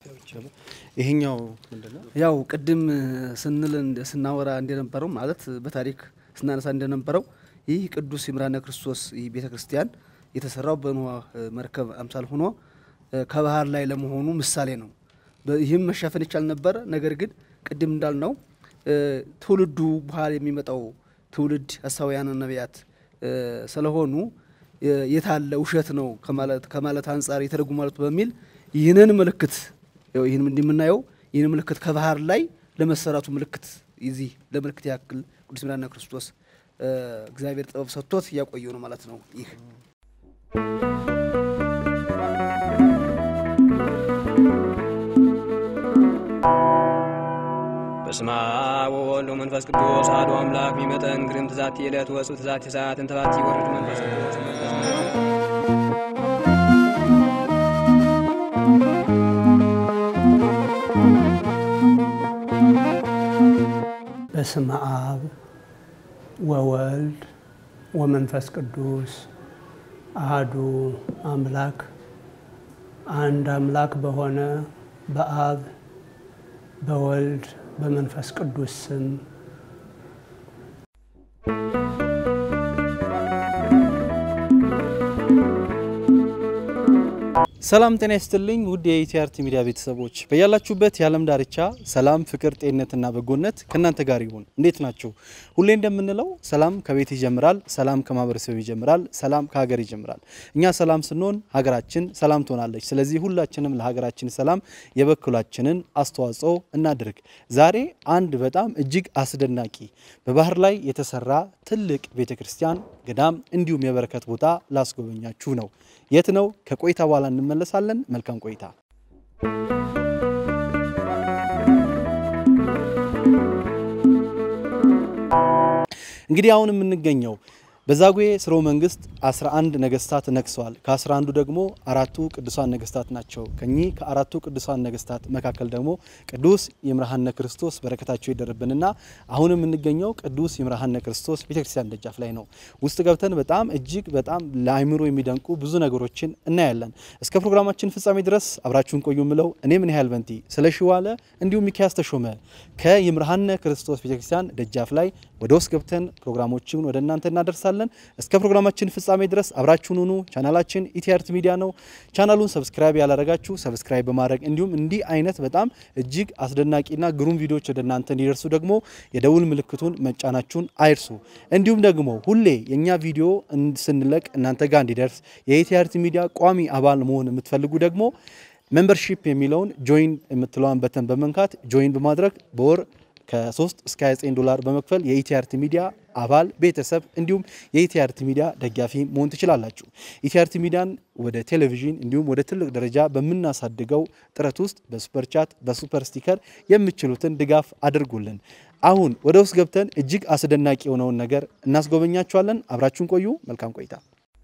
ይሄኛው ምንድን ነው? ያው ቅድም ስንል እንደ- ስናወራ እንደነበረው ማለት በታሪክ ስናነሳ እንደነበረው ይህ ቅዱስ ይምርሃነ ክርስቶስ ይህ ቤተ ክርስቲያን የተሰራው በኖህ መርከብ አምሳል ሆኖ እ፣ ከባህር ላይ ለመሆኑ ምሳሌ ነው። በ- ይህም መሸፈን ይቻል ነበረ። ነገር ግን ቅድም እንዳልነው እ፣ ትውልዱ በኋላ የሚመጣው ትውልድ ሐሳውያን ነቢያት እ፣ ስለሆኑ እ፣ የታለ ውሸት ነው ከማለት ከማለት አንጻር የተደጉ ማለት በሚል ይህንን ምልክት ያው ይህን እንደምናየው ይህን ምልክት ከባህር ላይ ለመሰራቱ ምልክት ይዚህ ለምልክት ያክል ቅዱስ ይምርሃነ ክርስቶስ እ፣ እግዚአብሔር ጥበብ ሰጥቶት እያቆየው ነው ማለት ነው። ይህ በስመ አብ ወወልድ ወመንፈስ ቅዱስ አሐዱ አምላክ ሚመጠን ግርም ትዛቲ ዕለት ወፁ ትዛቲ ሰዓት እንተባቲ ወርድ መንፈስ ቅዱስ መንፈስ በስመ አብ ወወልድ ወመንፈስ ቅዱስ አህዱ አምላክ አንድ አምላክ በሆነ በአብ በወልድ በመንፈስ ቅዱስ ስም ሰላም ጤና ይስጥልኝ ውድ የኢቲአርቲ ሚዲያ ቤተሰቦች በያላችሁበት የዓለም ዳርቻ ሰላም፣ ፍቅር፣ ጤንነትና በጎነት ከእናንተ ጋር ይሁን። እንዴት ናችሁ? ሁሌ እንደምንለው ሰላም ከቤት ይጀምራል፣ ሰላም ከማህበረሰብ ይጀምራል፣ ሰላም ከሀገር ይጀምራል። እኛ ሰላም ስንሆን ሀገራችን ሰላም ትሆናለች። ስለዚህ ሁላችንም ለሀገራችን ሰላም የበኩላችንን አስተዋጽኦ እናድርግ። ዛሬ አንድ በጣም እጅግ አስደናቂ በባህር ላይ የተሰራ ትልቅ ቤተ ክርስቲያን፣ ገዳም እንዲሁም የበረከት ቦታ ላስጎበኛችሁ ነው። የት ነው? ከቆይታ በኋላ እንመለሳለን። መልካም ቆይታ። እንግዲህ አሁን የምንገኘው በዛጉዌ ስርወ መንግስት 11 ነገስታት ነግሰዋል። ከ11ዱ ደግሞ አራቱ ቅዱሳን ነገስታት ናቸው። ከኚህ ከአራቱ ቅዱሳን ነገስታት መካከል ደግሞ ቅዱስ ይምርሃነ ክርስቶስ በረከታቸው ይደርብንና አሁን የምንገኘው ቅዱስ ይምርሃነ ክርስቶስ ቤተክርስቲያን ደጃፍ ላይ ነው። ውስጥ ገብተን በጣም እጅግ በጣም ለአይምሮ የሚደንቁ ብዙ ነገሮችን እናያለን። እስከ ፕሮግራማችን ፍጻሜ ድረስ አብራችሁን ቆዩ ምለው እኔ ምን ያህል በንቲ ስለ ሽዋለ እንዲሁም ሚኪያስ ተሾመ ከይምርሃነ ክርስቶስ ቤተክርስቲያን ደጃፍ ላይ ወደ ውስጥ ገብተን ፕሮግራሞችን ወደ እናንተ እናደርሳለን። እስከ ፕሮግራማችን ፍጻሜ ድረስ አብራችሁን ሁኑ። ቻናላችን ኢቲአርት ሚዲያ ነው። ቻናሉን ሰብስክራይብ ያላረጋችሁ ሰብስክራይብ በማድረግ እንዲሁም እንዲህ አይነት በጣም እጅግ አስደናቂና ግሩም ቪዲዮዎች ወደ እናንተ እንዲደርሱ ደግሞ የደውል ምልክቱን መጫናችሁን አይርሱ። እንዲሁም ደግሞ ሁሌ የእኛ ቪዲዮ ስንለቅ እናንተ ጋር እንዲደርስ የኢቲአርት ሚዲያ ቋሚ አባል መሆን የምትፈልጉ ደግሞ ሜምበርሺፕ የሚለውን ጆይን የምትለዋን በተን በመንካት ጆይን በማድረግ በወር ከ3 እስከ 29 ዶላር በመክፈል የኢቲአርቲ ሚዲያ አባል ቤተሰብ እንዲሁም የኢቲአርቲ ሚዲያ ደጋፊ መሆን ትችላላችሁ። ኢቲአርቲ ሚዲያን ወደ ቴሌቪዥን እንዲሁም ወደ ትልቅ ደረጃ በምናሳድገው ጥረት ውስጥ በሱፐር ቻት፣ በሱፐር ስቲከር የምችሉትን ድጋፍ አድርጉልን። አሁን ወደ ውስጥ ገብተን እጅግ አስደናቂ የሆነውን ነገር እናስጎበኛችኋለን። አብራችሁን ቆዩ። መልካም ቆይታ።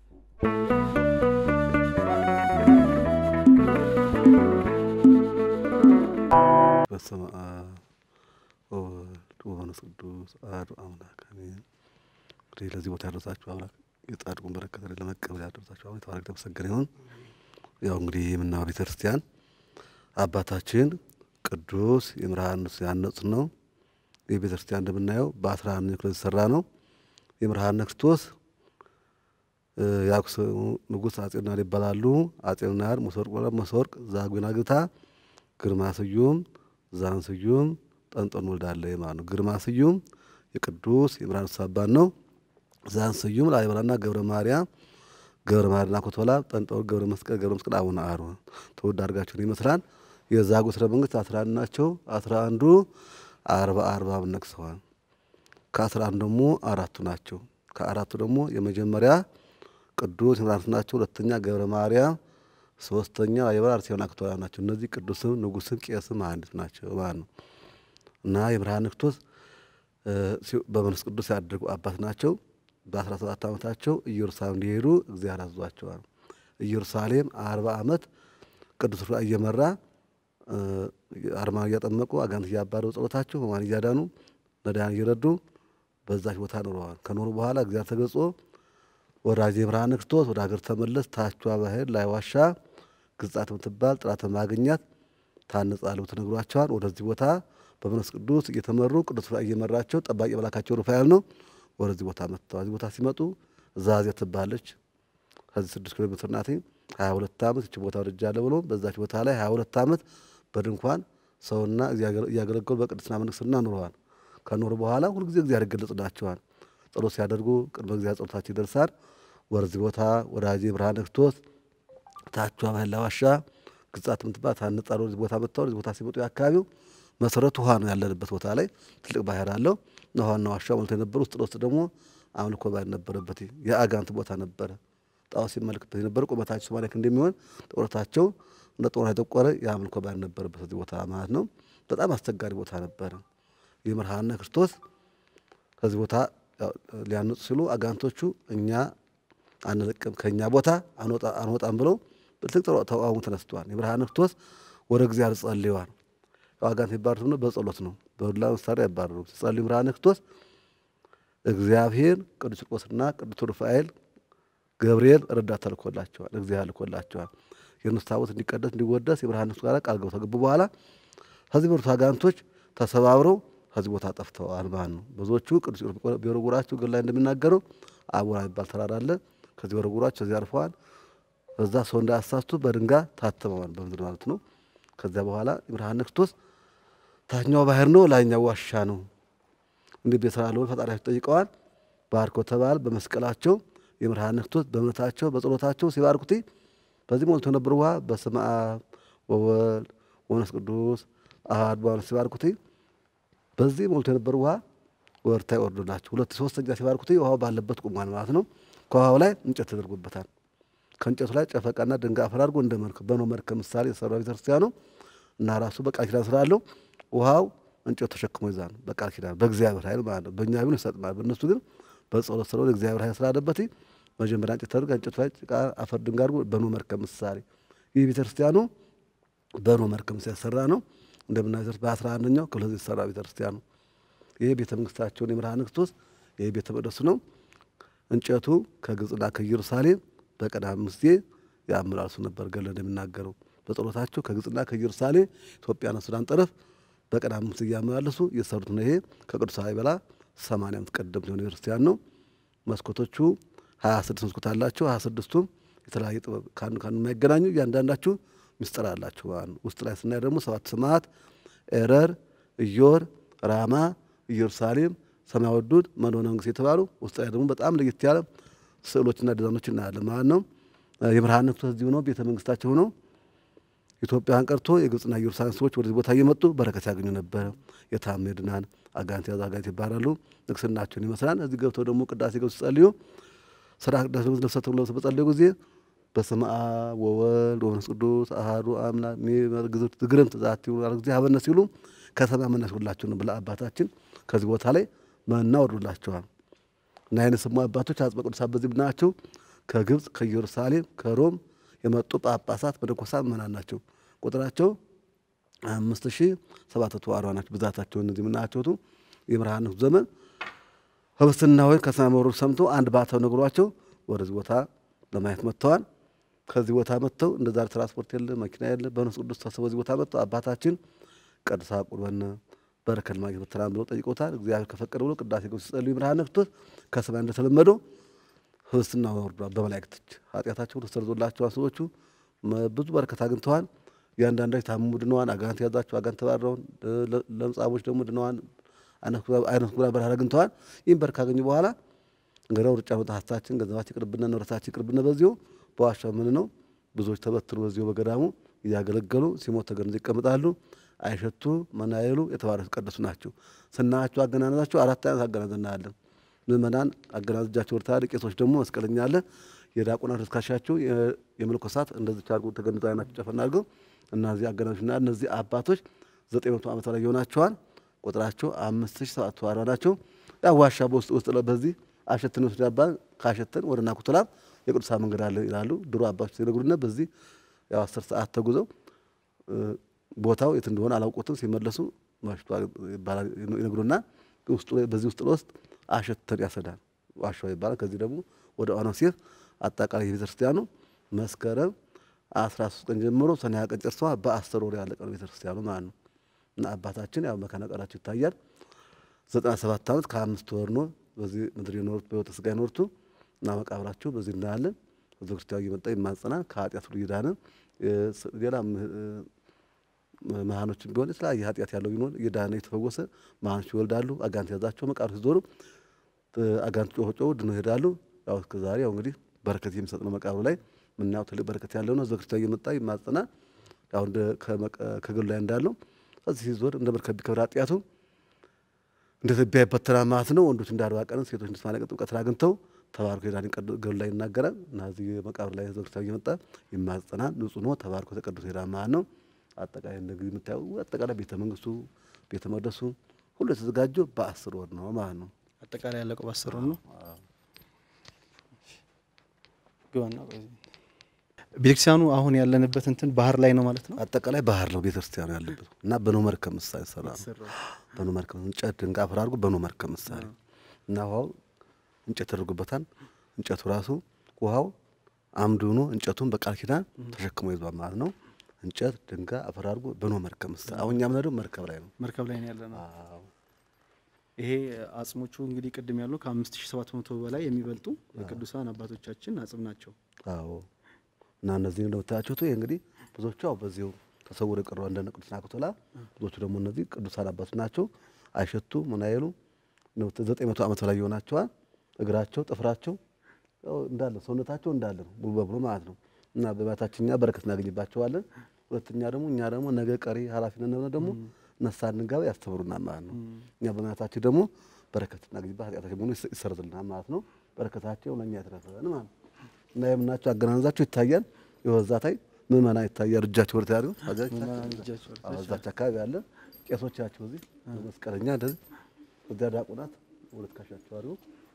በስመ አብ ወወልድ ወመንፈስ ቅዱስ አሐዱ አምላክ አሜን። እንግዲህ ለዚህ ቦታ ያደረሳችሁ አምላክ የጻድቁን በረከት ለመቀበል ያደረሳችሁ አሁን የተባረከ የተመሰገነ ይሁን። ያው እንግዲህ የምናየው ቤተ ክርስቲያን አባታችን ቅዱስ ይምርሃነ ያነጹት ነው። ይህ ቤተ ክርስቲያን እንደምናየው በአስራ አንድ ክፍለ የተሰራ ነው። ይምርሃነ ክርስቶስ የአክሱም ንጉሥ አጼ ናር ይባላሉ። አጼ ናር መሰወርቅ መሰወርቅ ዛጉዌን አግብታ ግርማ ስዩም ዛን ስዩም ጠንጦን ወልዳለ ማለት ነው። ግርማ ስዩም የቅዱስ ይምርሃነ ክርስቶስ አባት ነው። ዛን ስዩም ላሊበላና ገብረ ማርያም ገብረ ማርያምና ኮቶላ ጠንጦን ገብረ መስቀል ገብረ መስቀል አቡነ አሮን ተወድ አድርጋቸውን ይመስላል። የዛጉዌ ሥርወ መንግስት አስራ አንድ ናቸው። አስራ አንዱ አርባ አርባ ነግሰዋል። ከአስራ አንዱ ደግሞ አራቱ ናቸው። ከአራቱ ደግሞ የመጀመሪያ ቅዱስ ይምርሃነ ናቸው። ሁለተኛ ገብረ ማርያም ሶስተኛ ላሊበላ አርሴማ ክቶላ ናቸው። እነዚህ ቅዱስም ንጉስም ቄስም መሐንዲስ ናቸው ማለት ነው እና ይምርሃነ ክርስቶስ በመንፈስ ቅዱስ ያደጉ አባት ናቸው። በአስራ ሰባት ዓመታቸው ኢየሩሳሌም እንዲሄዱ እግዚአብሔር አዟቸዋል። ኢየሩሳሌም አርባ ዓመት ቅዱስ ሩፋኤል እየመራ አርማን እያጠመቁ አጋንንት እያባረሩ ጸሎታቸው ሕሙማን እያዳኑ ነዳያን እየረዱ በዛች ቦታ ኖረዋል። ከኖሩ በኋላ እግዚአብሔር ተገልጾ ወዳጄ ይምርሃነ ክርስቶስ ወደ ሀገር ተመለስ፣ ታቿ ባህር ላይ ዋሻ ግጻት የምትባል ጥራት ማግኛት ታነጻለሁ ተነግሯቸዋል። ወደዚህ ቦታ በመንፈስ ቅዱስ እየተመሩ ቅዱስ ራእይ እየመራቸው ጠባቂ መላካቸው ሩፋኤል ነው። ወደዚህ ቦታ መጥተዋል። እዚህ ቦታ ሲመጡ ዛዜ ትባለች። ከዚህ ስድስት ኪሎ ሜትር ናት። ሀያ ሁለት ዓመት እች ቦታ ወድጃለሁ ብሎ በዛች ቦታ ላይ ሀያ ሁለት ዓመት በድንኳን ሰውና እያገለገሉ በቅድስና መንግስትና ኑረዋል። ከኖሩ በኋላ ሁልጊዜ እግዚአብሔር ይገለጽላቸዋል። ጸሎት ሲያደርጉ ቅድመ እግዚአብሔር ጸሎታቸው ይደርሳል። ወደዚህ ቦታ ወዳጄ ብርሃነ ክርስቶስ ታቿ ባህላ ዋሻ ግጻት የምትባል ታነጻ ወደዚህ ቦታ መጥተው ወደዚህ ቦታ ሲመጡ የአካባቢው መሰረቱ ውሃ ነው ያለንበት ቦታ ላይ ትልቅ ባህር አለው። ውሃና ዋሻ ሞልቶ የነበረ ውስጥ ለውስጥ ደግሞ አምልኮ ባል ነበረበት የአጋንት ቦታ ነበረ። ጣዖት ሲመለክበት የነበረ ቁመታቸው ሰማንያ ክንድ እንደሚሆን ጥቁረታቸው እንደ ጦር የጠቆረ የአምልኮ ባል ነበረበት እዚህ ቦታ ማለት ነው። በጣም አስቸጋሪ ቦታ ነበረ። የመርሃነ ክርስቶስ ከዚህ ቦታ ሊያነጹ ሲሉ አጋንቶቹ እኛ አንለቅም ከእኛ ቦታ አንወጣም ብለው ትልቅ ተቃውሞ ተነስተዋል። የብርሃነ ክርስቶስ ወደ እግዚአብሔር ጸልየዋል። አጋንንት የሚባሉት ነው በጸሎት ነው፣ በዱላ መሳሪያ አይባረሩ። ሲጸልዩ ብርሃነ ክርስቶስ እግዚአብሔር ቅዱስ ቂርቆስና ቅዱስ ሩፋኤል ገብርኤል ረዳት ተልኮላቸዋል። እግዚአብሔር ልኮላቸዋል። የእነሱ ታቦት እንዲቀደስ እንዲወደስ የብርሃነ ክርስቶስ ጋር ቃል ገብተው ከገቡ በኋላ ከዚህ በሩት አጋንንቶች ተሰባብረው ከዚህ ቦታ ጠፍተዋል ማለት ነው። ብዙዎቹ ቅዱስ ቢወረውራቸው ግን ላይ እንደሚናገረው አቦራ የሚባል ተራራ አለ። ከዚህ ወረውራቸው ከዚህ አርፈዋል። በዛ ሰው እንዳያሳስቱ በድንጋይ ታትመዋል በምድር ማለት ነው። ከዚያ በኋላ ብርሃነ ክርስቶስ ታችኛው ባህር ነው፣ ላይኛው ዋሻ ነው። እንዲህ ቤተራ ለሆን ፈጣሪያቸው ጠይቀዋል። ባርኮ ተባል በመስቀላቸው የብርሃነ ክርስቶስ በእምነታቸው በጸሎታቸው ሲባርኩት በዚህ ሞልቶ የነበረ ውሃ በስመ አብ ወወልድ ወመንፈስ ቅዱስ አሐዱ አምላክ ሲባርኩት በዚህ ሞልቶ የነበረ ውሃ ወርታ ይወርዱላቸው። ሁለት ሶስተኛ ሲባርኩት ውሃው ባለበት ቁሟል ማለት ነው። ከውሃው ላይ እንጨት ተደርጎበታል። ከእንጨቱ ላይ ጨፈቃና ድንጋይ አፈር አድርጎ እንደ መርከብ በኖ መርከብ ምሳሌ የሰራው ቤተክርስቲያኑ እና ራሱ በቃል ኪዳን ስላለው ውሃው እንጨቱ ተሸክሞ ይዛል። በቃል ኪዳን በእግዚአብሔር ኃይል ማለት ነው። በእኛ ቢሆን ይሰጥማል። በእነሱ ግን በጸሎት ስለሆነ እግዚአብሔር ኃይል ስላለበት መጀመሪያ እንጨት ተደርጎ እንጨቱ ላይ ጭቃ አፈር ድንጋይ አድርጎ በኖ መርከብ ምሳሌ ይህ ቤተክርስቲያኑ በኖ መርከብ ምሳሌ የተሰራ ነው። እንደምናዘር በአስራ አንደኛው ክፍለ ዘመን የተሰራ ቤተክርስቲያኑ ይህ ቤተ መንግስታቸውን የብርሃነ ክርስቶስ ይህ ቤተ መቅደሱ ነው። እንጨቱ ከግብፅና ከኢየሩሳሌም በቀዳም ጊዜ ያመላልሱ ነበር። ገለ እንደሚናገረው በጸሎታቸው ከግብፅና ከኢየሩሳሌም ኢትዮጵያና ሱዳን ጠረፍ በቀዳም ጊዜ እያመላለሱ እየሰሩት ነው። ይሄ ከቅዱስ ላሊበላ ሰማንያ ዓመት ቀደምት የሆነ ክርስቲያን ነው። መስኮቶቹ ሀያ ስድስት መስኮት አላቸው። ሀያ ስድስቱም የተለያየ ጥበብ ከአንዱ ከአንዱ የማይገናኙ እያንዳንዳችሁ ምስጢር አላቸው። ውስጥ ላይ ስናይ ደግሞ ሰባት ሰማዕት ኤረር፣ ኢዮር፣ ራማ፣ ኢየሩሳሌም፣ ሰማይ ወዱድ፣ መድኃኔ መንግስት የተባሉ ውስጥ ላይ ደግሞ በጣም ለየት ያለ ስዕሎችና ዲዛይኖች እናያለን ማለት ነው። የብርሃነ ክርስቶስ እዚሁ ነው ቤተ መንግስታቸው ሆነው ኢትዮጵያን ቀርቶ የግብፅና ኢየሩሳሌም ሰዎች ወደዚህ ቦታ እየመጡ በረከት ያገኙ ነበረ። የታመ ድናን አጋንንት ያዙ አጋንንት ይባላሉ። ንግስናቸውን ይመስላል። እዚህ ገብተው ደግሞ ቅዳሴ ገብተው ሲጸልዩ ስራ ቅዳሴ ልብሰ ተክህኖ ለብሰው በጸለዩ ጊዜ በስመ አብ ወወልድ ወመንፈስ ቅዱስ አሐዱ አምላክ ሚመርግዙት ዝግርምት ዛቲ ጊዜ ሀበነ ሲሉ ከሰማይ መና ሲወርድላቸው ነው ብለ አባታችን ከዚህ ቦታ ላይ መና ወርዶላቸዋል። እና አይነ ስሙ አባቶች አጽበ ቅዱሳን በዚህ ብናያቸው ከግብፅ ከኢየሩሳሌም ከሮም የመጡ ጳጳሳት መነኮሳት ምእመናን ናቸው። ቁጥራቸው አምስት ሺ ሰባት መቶ አርባ ናቸው። ብዛታቸው እነዚህ የምናያቸውቱ የብርሃነ ዘመን ህብስትና ወይን ከሰማይ መውረዱ ሰምቶ አንድ ባተው ነግሯቸው ወደዚህ ቦታ ለማየት መጥተዋል። ከዚህ ቦታ መጥተው እንደ ዛሬ ትራንስፖርት የለ መኪና የለ በመንፈስ ቅዱስ ተሰበው እዚህ ቦታ መጥተው አባታችን ቀድሳ ቁርበነ በረከት ማግኘት መተናን ብለው ጠይቆታል። እግዚአብሔር ከፈቀደ ብሎ ቅዳሴ ገብተው ሲጸልዩ ብርሃነ ክርስቶስ ከሰማይ እንደተለመደው ህብስትና ወርዷል በመላእክት እጅ ኃጢአታቸው ተሰርዞላቸዋል። ሰዎቹ ብዙ በረከት አግኝተዋል። እያንዳንዳቸው ታመሙ ድነዋል። አጋንንት ያዛቸው አጋንንት ተባረውን፣ ለምጻሞች ደግሞ ድነዋል። አይነት ጉራ በረሃ አግኝተዋል። ይህም በረከት ካገኙ በኋላ እንግዲያው ሩጫ መጣታችን ገንዘባችን ይቅርብና ንብረታችን ይቅርብና በዚሁ በዋሻው ምን ነው ብዙዎች ተበትኑ በዚሁ በገዳሙ እያገለገሉ ሲሞት ተገንዘው ይቀመጣሉ። አይሸቱ መናየሉ የተባረኩ የተቀደሱ ናቸው። ስናያቸው አገናነዛቸው አራት አይነት አገናነዝ እናያለን። ምእመናን አገናዝ እጃቸው ወርታል። ቄሶች ደግሞ መስቀለኛ አለ። የዲያቆናት እስካሻቸው የመነኮሳት እንደዚህ አድርጎ ተገንዘው አይናቸው ጨፈና አድርገው እነዚህ አገናዞችና እነዚህ አባቶች ዘጠኝ መቶ ዓመት ላይ ይሆናቸዋል። ቁጥራቸው አምስት ሺህ ሰባት መቶ አርባ ናቸው። ያ ዋሻ በውስጥ ውስጥ በዚህ አሸትን ወስድ አባል ካሸተን ወደ ናኩቶላም የቅዱሳን መንገድ አለ ይላሉ ድሮ አባቶች ሲነግሩና በዚህ ያው አስር ሰዓት ተጉዘው ቦታው የት እንደሆነ አላውቁትም። ሲመለሱ መሽቷል ይባላል ይነግሩና ውስጡ በዚህ ውስጥ ለውስጥ አሸተን ያሰዳል ዋሻው ይባላል። ከዚህ ደግሞ ወደ ኦነግ ሲር አጠቃላይ የቤተ ክርስቲያኑ መስከረም አስራ ሶስት ቀን ጀምሮ ሰኔ ሃያ ቀን ጨርሰዋል። በአስር ወር ያለቀ ነው ቤተክርስቲያኑ ማለት ነው። እና አባታችን ያው መካነ ቃላቸው ይታያል። ዘጠና ሰባት ዓመት ከአምስት ወር ነው በዚህ ምድር የኖሩት በሕይወተ ሥጋ የኖሩት እና መቃብራቸው በዚህ እናያለን። ቤተ ክርስቲያኑ እየመጣ ይማጸናል። ከኃጢአት ሁሉ እየዳነ ሌላ መሃኖችን ቢሆን የተለያየ ኃጢአት ያለው ቢሆን እየዳነ የተፈወሰ መሃኖች ይወልዳሉ። አጋንንት ያዛቸው መቃብር ሲዞሩ አጋንንት ጮሆ ጮሁ ድነው ይሄዳሉ። ያው እስከ ዛሬ ያው እንግዲህ በረከት የሚሰጥ ነው። መቃብሩ ላይ ምናየው ትልቅ በረከት ያለው ነው። ቤተ ክርስቲያኑ እየመጣ ይማጸናል። ያው እንደ ከገሉ ላይ እንዳለው እዚህ ሲዞር እንደ መርከብ ቢከብር ኃጢአቱ እንደ ትቢያ ይበተናል ማለት ነው። ወንዶች እንደ አርባ ቀን ሴቶች እንደ ሰማንያ ቀን ጥምቀትን አግኝተው ተባርኮ ሄዳን ገሉ ላይ ይናገራል እና እዚህ መቃብር ላይ ቤተ ክርስቲያኑ እየመጣ ይማጸናል። ንጹሕ ነው። ተባርኮ ተቀድሶ ሄዳል ማለት ነው። አጠቃላይ እንደዚህ የምታየው አጠቃላይ ቤተ መንግስቱ ቤተ መቅደሱ ሁሉ የተዘጋጀው በአስር ወር ነው ማለት ነው። አጠቃላይ ያለቀው በአስር ወር ነው። ግባና ቆይ። ቤተክርስቲያኑ አሁን ያለንበት እንትን ባህር ላይ ነው ማለት ነው። አጠቃላይ ባህር ነው ቤተክርስቲያኑ ያለበት እና በኖ መርከብ ምሳሌ ሰራ ነው። በኖ መርከብ እንጨት ድንጋይ አፈር አድርጎ በኖ መርከብ ምሳሌ እና ውሃው እንጨት ተደርጎበታል። እንጨቱ ራሱ ውሃው አምድ ሆኖ እንጨቱን በቃል ኪዳን ተሸክሞ ይዟል ማለት ነው። እንጨት ድንጋይ አፈር አድርጎ በኖ መርከብ ምሳሌ አሁን እኛ የምንሄደው መርከብ ላይ ነው። መርከብ ላይ ነው ያለ ነው። አዎ ይሄ አጽሞቹ እንግዲህ ቅድም ያሉ ከአምስት ሺ ሰባት መቶ በላይ የሚበልጡ የቅዱሳን አባቶቻችን አጽም ናቸው። አዎ እና እነዚህ እንደምታያቸው ይሄ እንግዲህ ብዙዎቹ ያው በዚሁ ተሰውሮ የቀሩ እንደነ ቅዱስ ናኩቶላ ብዙዎቹ ደግሞ እነዚህ ቅዱሳን አባቶች ናቸው። አይሸቱ ምን አይሉ ዘጠኝ መቶ ዓመት በላይ ይሆናቸዋል። እግራቸው ጥፍራቸው ያው እንዳለ ሰውነታቸው እንዳለ ነው ሙሉ በሙሉ ማለት ነው። እና በቤታችን እኛ በረከት እናገኝባቸዋለን። ሁለተኛ ደግሞ እኛ ደግሞ ነገ ቀሪ ኃላፊነት ነው ደግሞ ነሳ እንጋባ ያስተምሩናል ማለት ነው። እኛ በእምነታችን ደግሞ በረከት እናገኝባት ኃጢአታችን በሙሉ ይሰረዝልናል ማለት ነው። በረከታቸው ለእኛ የተረፈን ማለት ነው። እና የምናቸው አገናነዛቸው ይታያል። የወዛታይ ምእመና ይታያል። እጃቸው ወደ ታያሉ እዛች አካባቢ ያለ ቄሶቻቸው እዚህ መስቀለኛ እንደዚህ እዚያ ዲያቆናት ወደ ትከሻቸው አድርገው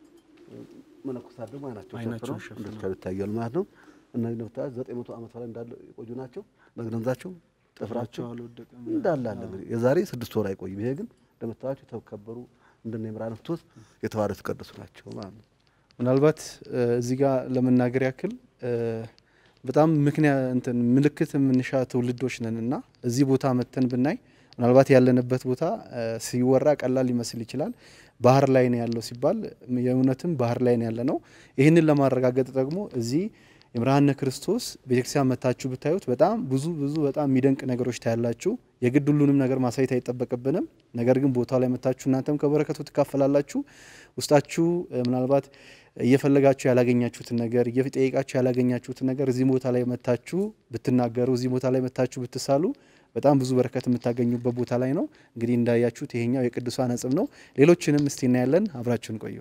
መነኮሳት ደግሞ አይናቸው አይናቸውን ሸፍነው እንደዚህ ይታያሉ ማለት ነው። እነዚህ እንደምታዩት ዘጠኝ መቶ ዓመት በላይ እንዳለ የቆዩ ናቸው። መግነዛቸው ጥፍራቸው አልወደቀም። እንዳለ አለ እንግዲህ የዛሬ ስድስት ወር አይቆይም። ይሄ ግን እንደምታዩቸው የተከበሩ እንደነ የምራን ፍቶት የተባረኩ የተቀደሱ ናቸው ማለት ነው። ምናልባት እ እዚህ ጋር ለመናገር ያክል እ በጣም ምክንያት እንትን ምልክት የምንሻ ትውልዶች ነን እና እዚህ ቦታ መተን ብናይ ምናልባት ያለንበት ቦታ እ ሲወራ ቀላል ሊመስል ይችላል። ባህር ላይ ነው ያለው ሲባል የእውነትም ባህር ላይ ነው ያለ ነው። ይህንን ለማረጋገጥ ደግሞ እዚህ የምርሃነ ክርስቶስ ቤተክርስቲያን መታችሁ ብታዩት በጣም ብዙ ብዙ በጣም የሚደንቅ ነገሮች ታያላችሁ። የግድ ሁሉንም ነገር ማሳየት አይጠበቅብንም። ነገር ግን ቦታው ላይ መታችሁ እናንተም ከበረከቱ ትካፈላላችሁ። ውስጣችሁ እ ምናልባት እየፈለጋችሁ ያላገኛችሁትን ነገር እየጠየቃችሁ ያላገኛችሁትን ነገር እዚህ ቦታ ላይ መታችሁ ብትናገሩ፣ እዚህ ቦታ ላይ መታችሁ ብትሳሉ በጣም ብዙ በረከት የምታገኙበት ቦታ ላይ ነው። እንግዲህ እንዳያችሁት ይሄኛው የቅዱሳን አጽም ነው። ሌሎችንም እስቲ እናያለን። አብራችሁን ቆዩ።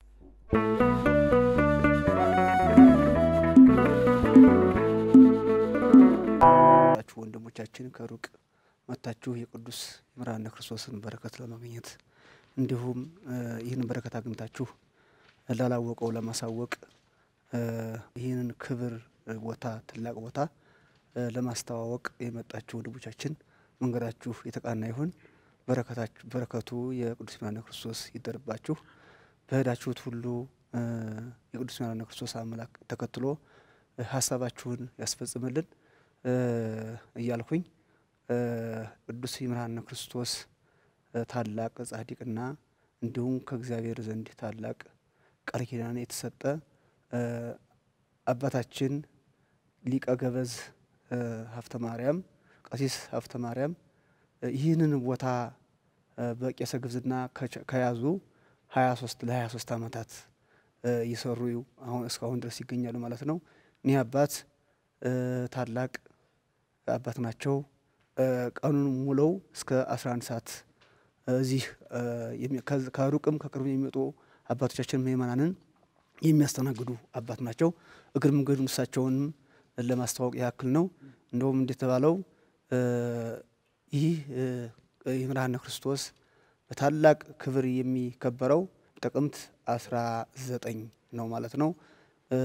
ችሁ ወንድሞቻችን ከሩቅ መታችሁ የቅዱስ ይምርሃነ ክርስቶስን በረከት ለማግኘት እንዲሁም እ ይህንን በረከት አግኝታችሁ ላላወቀው ለማሳወቅ እ ይህንን ክብር እ ቦታ ታላቅ ቦታ እ ለማስተዋወቅ የመጣችሁ ወንድሞቻችን መንገዳችሁ የተቃና ይሁን። በረከታችሁ በረከቱ የቅዱስ ይምርሃነ ክርስቶስ ይደርባችሁ። በሄዳችሁት ሁሉ እ የቅዱስ ይምርሃነ ክርስቶስ አምላክ ተከትሎ እ ሀሳባችሁን ያስፈጽምልን እ እያልኩኝ እ ቅዱስ ይምርሃነ ክርስቶስ እ ታላቅ ጻድቅና እንዲሁም ከእግዚአብሔር ዘንድ ታላቅ ቃል ኪዳን የተሰጠ እ አባታችን ሊቀ ገበዝ እ ሀብተ ማርያም ቀሲስ ሀብተ ማርያም እ ይህንን ቦታ እ በቄሰ ግብዝና ከቸ- ከያዙ ሀያ ሶስት ለሀያ ሶስት ዓመታት እ እየሰሩ አሁን እስካሁን ድረስ ይገኛሉ ማለት ነው። እኒህ አባት እ ታላቅ አባት ናቸው። እ ቀኑን ሙለው እስከ 11 ሰዓት እዚህ እ የሚ- ከዝ- ከሩቅም ከቅርብ የሚመጡ አባቶቻችን ምእመናንን የሚያስተናግዱ አባት ናቸው። እግር መንገድ እሳቸውንም ለማስተዋወቅ ያክል ነው። እንደውም እንደተባለው እ ይህ እ ይምርሃነ ክርስቶስ በታላቅ ክብር የሚከበረው ጥቅምት 19 ነው ማለት ነው። እ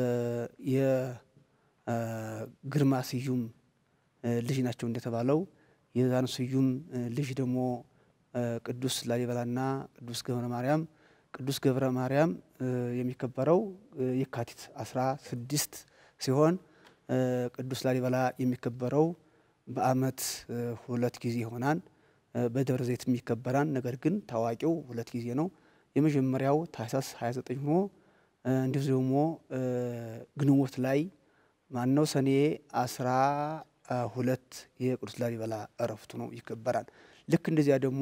የግርማ ስዩም እ ልጅ ናቸው እንደተባለው የዛን ስዩም እ ልጅ ደግሞ እ ቅዱስ ላሊበላና ቅዱስ ገብረ ማርያም ቅዱስ ገብረ ማርያም እ የሚከበረው እ የካቲት አስራ ስድስት ሲሆን ቅዱስ ላሊበላ የሚከበረው በዓመት ሁለት ጊዜ ይሆናል። በደብረ ዘይት የሚከበራል። ነገር ግን ታዋቂው ሁለት ጊዜ ነው። የመጀመሪያው ታህሳስ 29 ሆኖ እንዲሁ ደግሞ ግንቦት ላይ ማነው ሰኔ አስራ ሁለት የቅዱስ ላሊበላ እረፍቱ ነው ይከበራል። ልክ እንደዚያ ደግሞ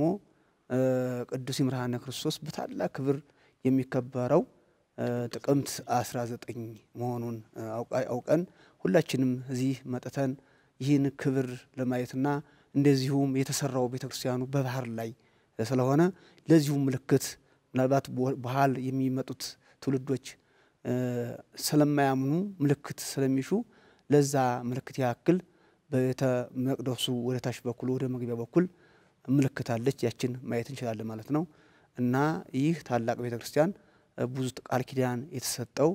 ቅዱስ ይምርሃነ ክርስቶስ በታላቅ ክብር የሚከበረው ጥቅምት 19 መሆኑን አውቀን ሁላችንም እዚህ መጥተን ይህን ክብር ለማየትና እንደዚሁም የተሰራው ቤተ ክርስቲያኑ በባህር ላይ ስለሆነ ለዚሁም ምልክት ምናልባት በኋላ የሚመጡት ትውልዶች ስለማያምኑ ምልክት ስለሚሹ ለዛ ምልክት ያክል በቤተ መቅደሱ ወደ ታች በኩል ወደ መግቢያ በኩል ምልክት አለች። ያችን ማየት እንችላለን ማለት ነው እና ይህ ታላቅ ቤተ ክርስቲያን ብዙ ቃል ኪዳን የተሰጠው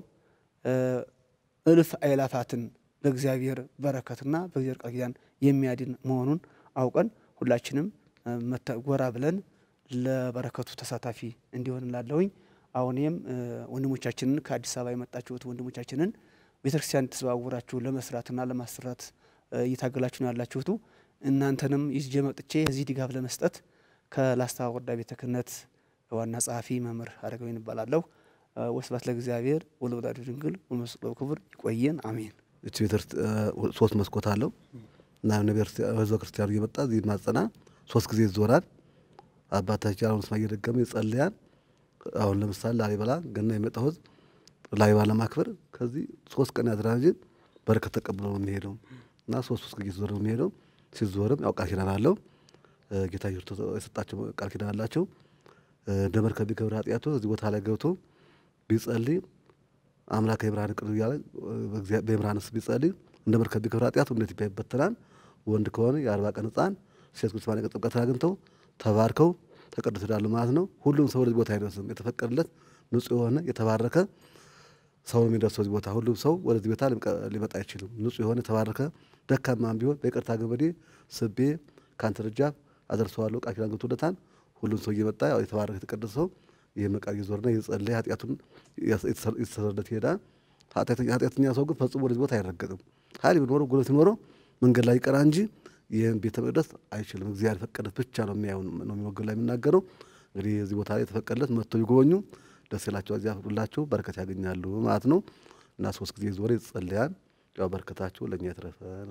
እልፍ አእላፋትን በእግዚአብሔር በረከትና በእግዚአብሔር ቃል ኪዳን የሚያድን መሆኑን አውቀን ሁላችንም ጎራ ብለን ለበረከቱ ተሳታፊ እንዲሆን ላለሁኝ አሁንም ወንድሞቻችንን ከአዲስ አበባ የመጣችሁት ወንድሞቻችንን ቤተክርስቲያን ተዘዋውራችሁ ለመስራትና ለማሰራት እየታገላችሁ ነው ያላችሁቱ እናንተንም ይዤ መጥቼ እዚህ ድጋፍ ለመስጠት ከላስታ ወረዳ ቤተ ክህነት ዋና ጸሐፊ መምህር አረጋዊን እባላለሁ። ወስብሐት ለእግዚአብሔር ወለወላዲቱ ድንግል ወለመስቀሉ ክቡር። ይቆየን። አሜን። እቺ ሶስት መስኮት አለው እና ህዝበ ክርስቲያኑ እየመጣ እዚህ ማጸና ሶስት ጊዜ ይዞራል። አባታችን አሁን ስማ እየደገመ ይጸልያል። አሁን ለምሳሌ ላሊበላ ገና የመጣው ህዝብ ላሊበላ ለማክበር ከዚህ ሶስት ቀን ያድራል እንጂ በረከት ተቀብሎ ነው የሚሄደው እና ሶስት ሶስት ጊዜ ዞር ነው የሚሄደው። ሲዞርም ያው ቃል ኪዳን አለው ጌታ ኢየሱስ የሰጣቸው ቃል ኪዳን አላቸው። እንደ መርከብ ቢከብር ኃጢአቱ እዚህ ቦታ ላይ ገብቶ ቢጸልይ አምላክ የብርሃን ቅዱስ እያለ በብርሃን ስ ቢጸልይ እንደ መርከብ ቢከብር ኃጢአቱ እንዴት ይበተናል። ወንድ ከሆነ የአርባ ቀን ህፃን ሴት ቅዱስ ማርያም ጥምቀት አግኝተው ተባርከው ተቀድሰው ይሄዳሉ ማለት ነው። ሁሉም ሰው ወደዚህ ቦታ አይደርስም። የተፈቀደለት ንጹህ የሆነ የተባረከ ሰው ነው የሚደርሰው እዚህ ቦታ። ሁሉም ሰው ወደዚህ ቦታ ሊመጣ አይችልም። ንጹህ የሆነ የተባረከ ደካማም ቢሆን በይቅርታ ገመዴ ስቤ ከአንተ ደጃፍ አደርሰዋለሁ ቃል ኪዳን ገብቶለታል። ሁሉም ሰው እየመጣ ያው የተባረከ የተቀደሰ ሰው ይህ መቃ እየዞርና እየጸለየ ኃጢአቱን የተሰረለት ይሄዳል። ኃጢአተኛ ሰው ግን ፈጽሞ ወደዚህ ቦታ አይረገጥም። ኃይል ቢኖረው ጉልበት ቢኖረው መንገድ ላይ ይቀራ እንጂ ይህን ቤተ መቅደስ አይችልም። እግዚአብሔር የፈቀደለት ብቻ ነው የሚያየው ነው የሚወገድ ላይ የሚናገረው። እንግዲህ እዚህ ቦታ ላይ የተፈቀደለት መጥቶ ቢጎበኙ ደስ ይላቸው፣ እዚያ ፍቅዱላቸው በረከት ያገኛሉ ማለት ነው እና ሶስት ጊዜ ዞረ ይጸለያል። ያው በረከታቸው ለእኛ የተረፈን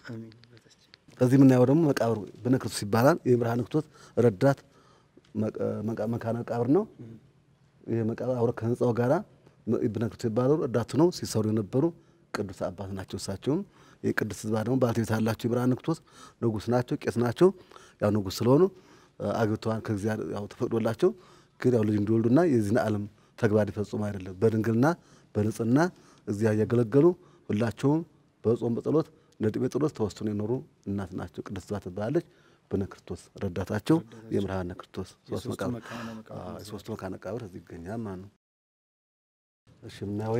ከዚህ የምናየው ደግሞ መቃብር በነ ክርስቶስ ይባላል። የብርሃነ ክርስቶስ ረዳት መካነ መቃብር ነው። ይህ መቃብር አብረ ከህንፃው ጋራ በነ ክርስቶስ ይባላሉ። ረዳቱ ነው ሲሰሩ የነበሩ ቅዱስ አባት ናቸው። እሳቸውም የቅዱስ ህዝባ ደግሞ ባለቤት ያላቸው የብርሃነ ክርስቶስ ንጉስ ናቸው፣ ቄስ ናቸው። ያው ንጉስ ስለሆኑ አግብተዋን ከእግዚአብሔር ያው ተፈቅዶላቸው ግን ያው ልጅ እንዲወልዱና የዚህን ዓለም ተግባር ይፈጽሙ አይደለም በድንግልና በንጽህና እግዚአብሔር እያገለገሉ ሁላቸውም በጾም በጸሎት እንደ ጴጥሮስ ተወስኖ የኖሩ እናት ናቸው። ቅድስት ህዝባ ትባላለች። በነ ክርስቶስ ረዳታቸው የብርሃነ ክርስቶስ ሶስቱ መካነ መቃብር እዚህ ይገኛል ማለት ነው። እሺ ምናየው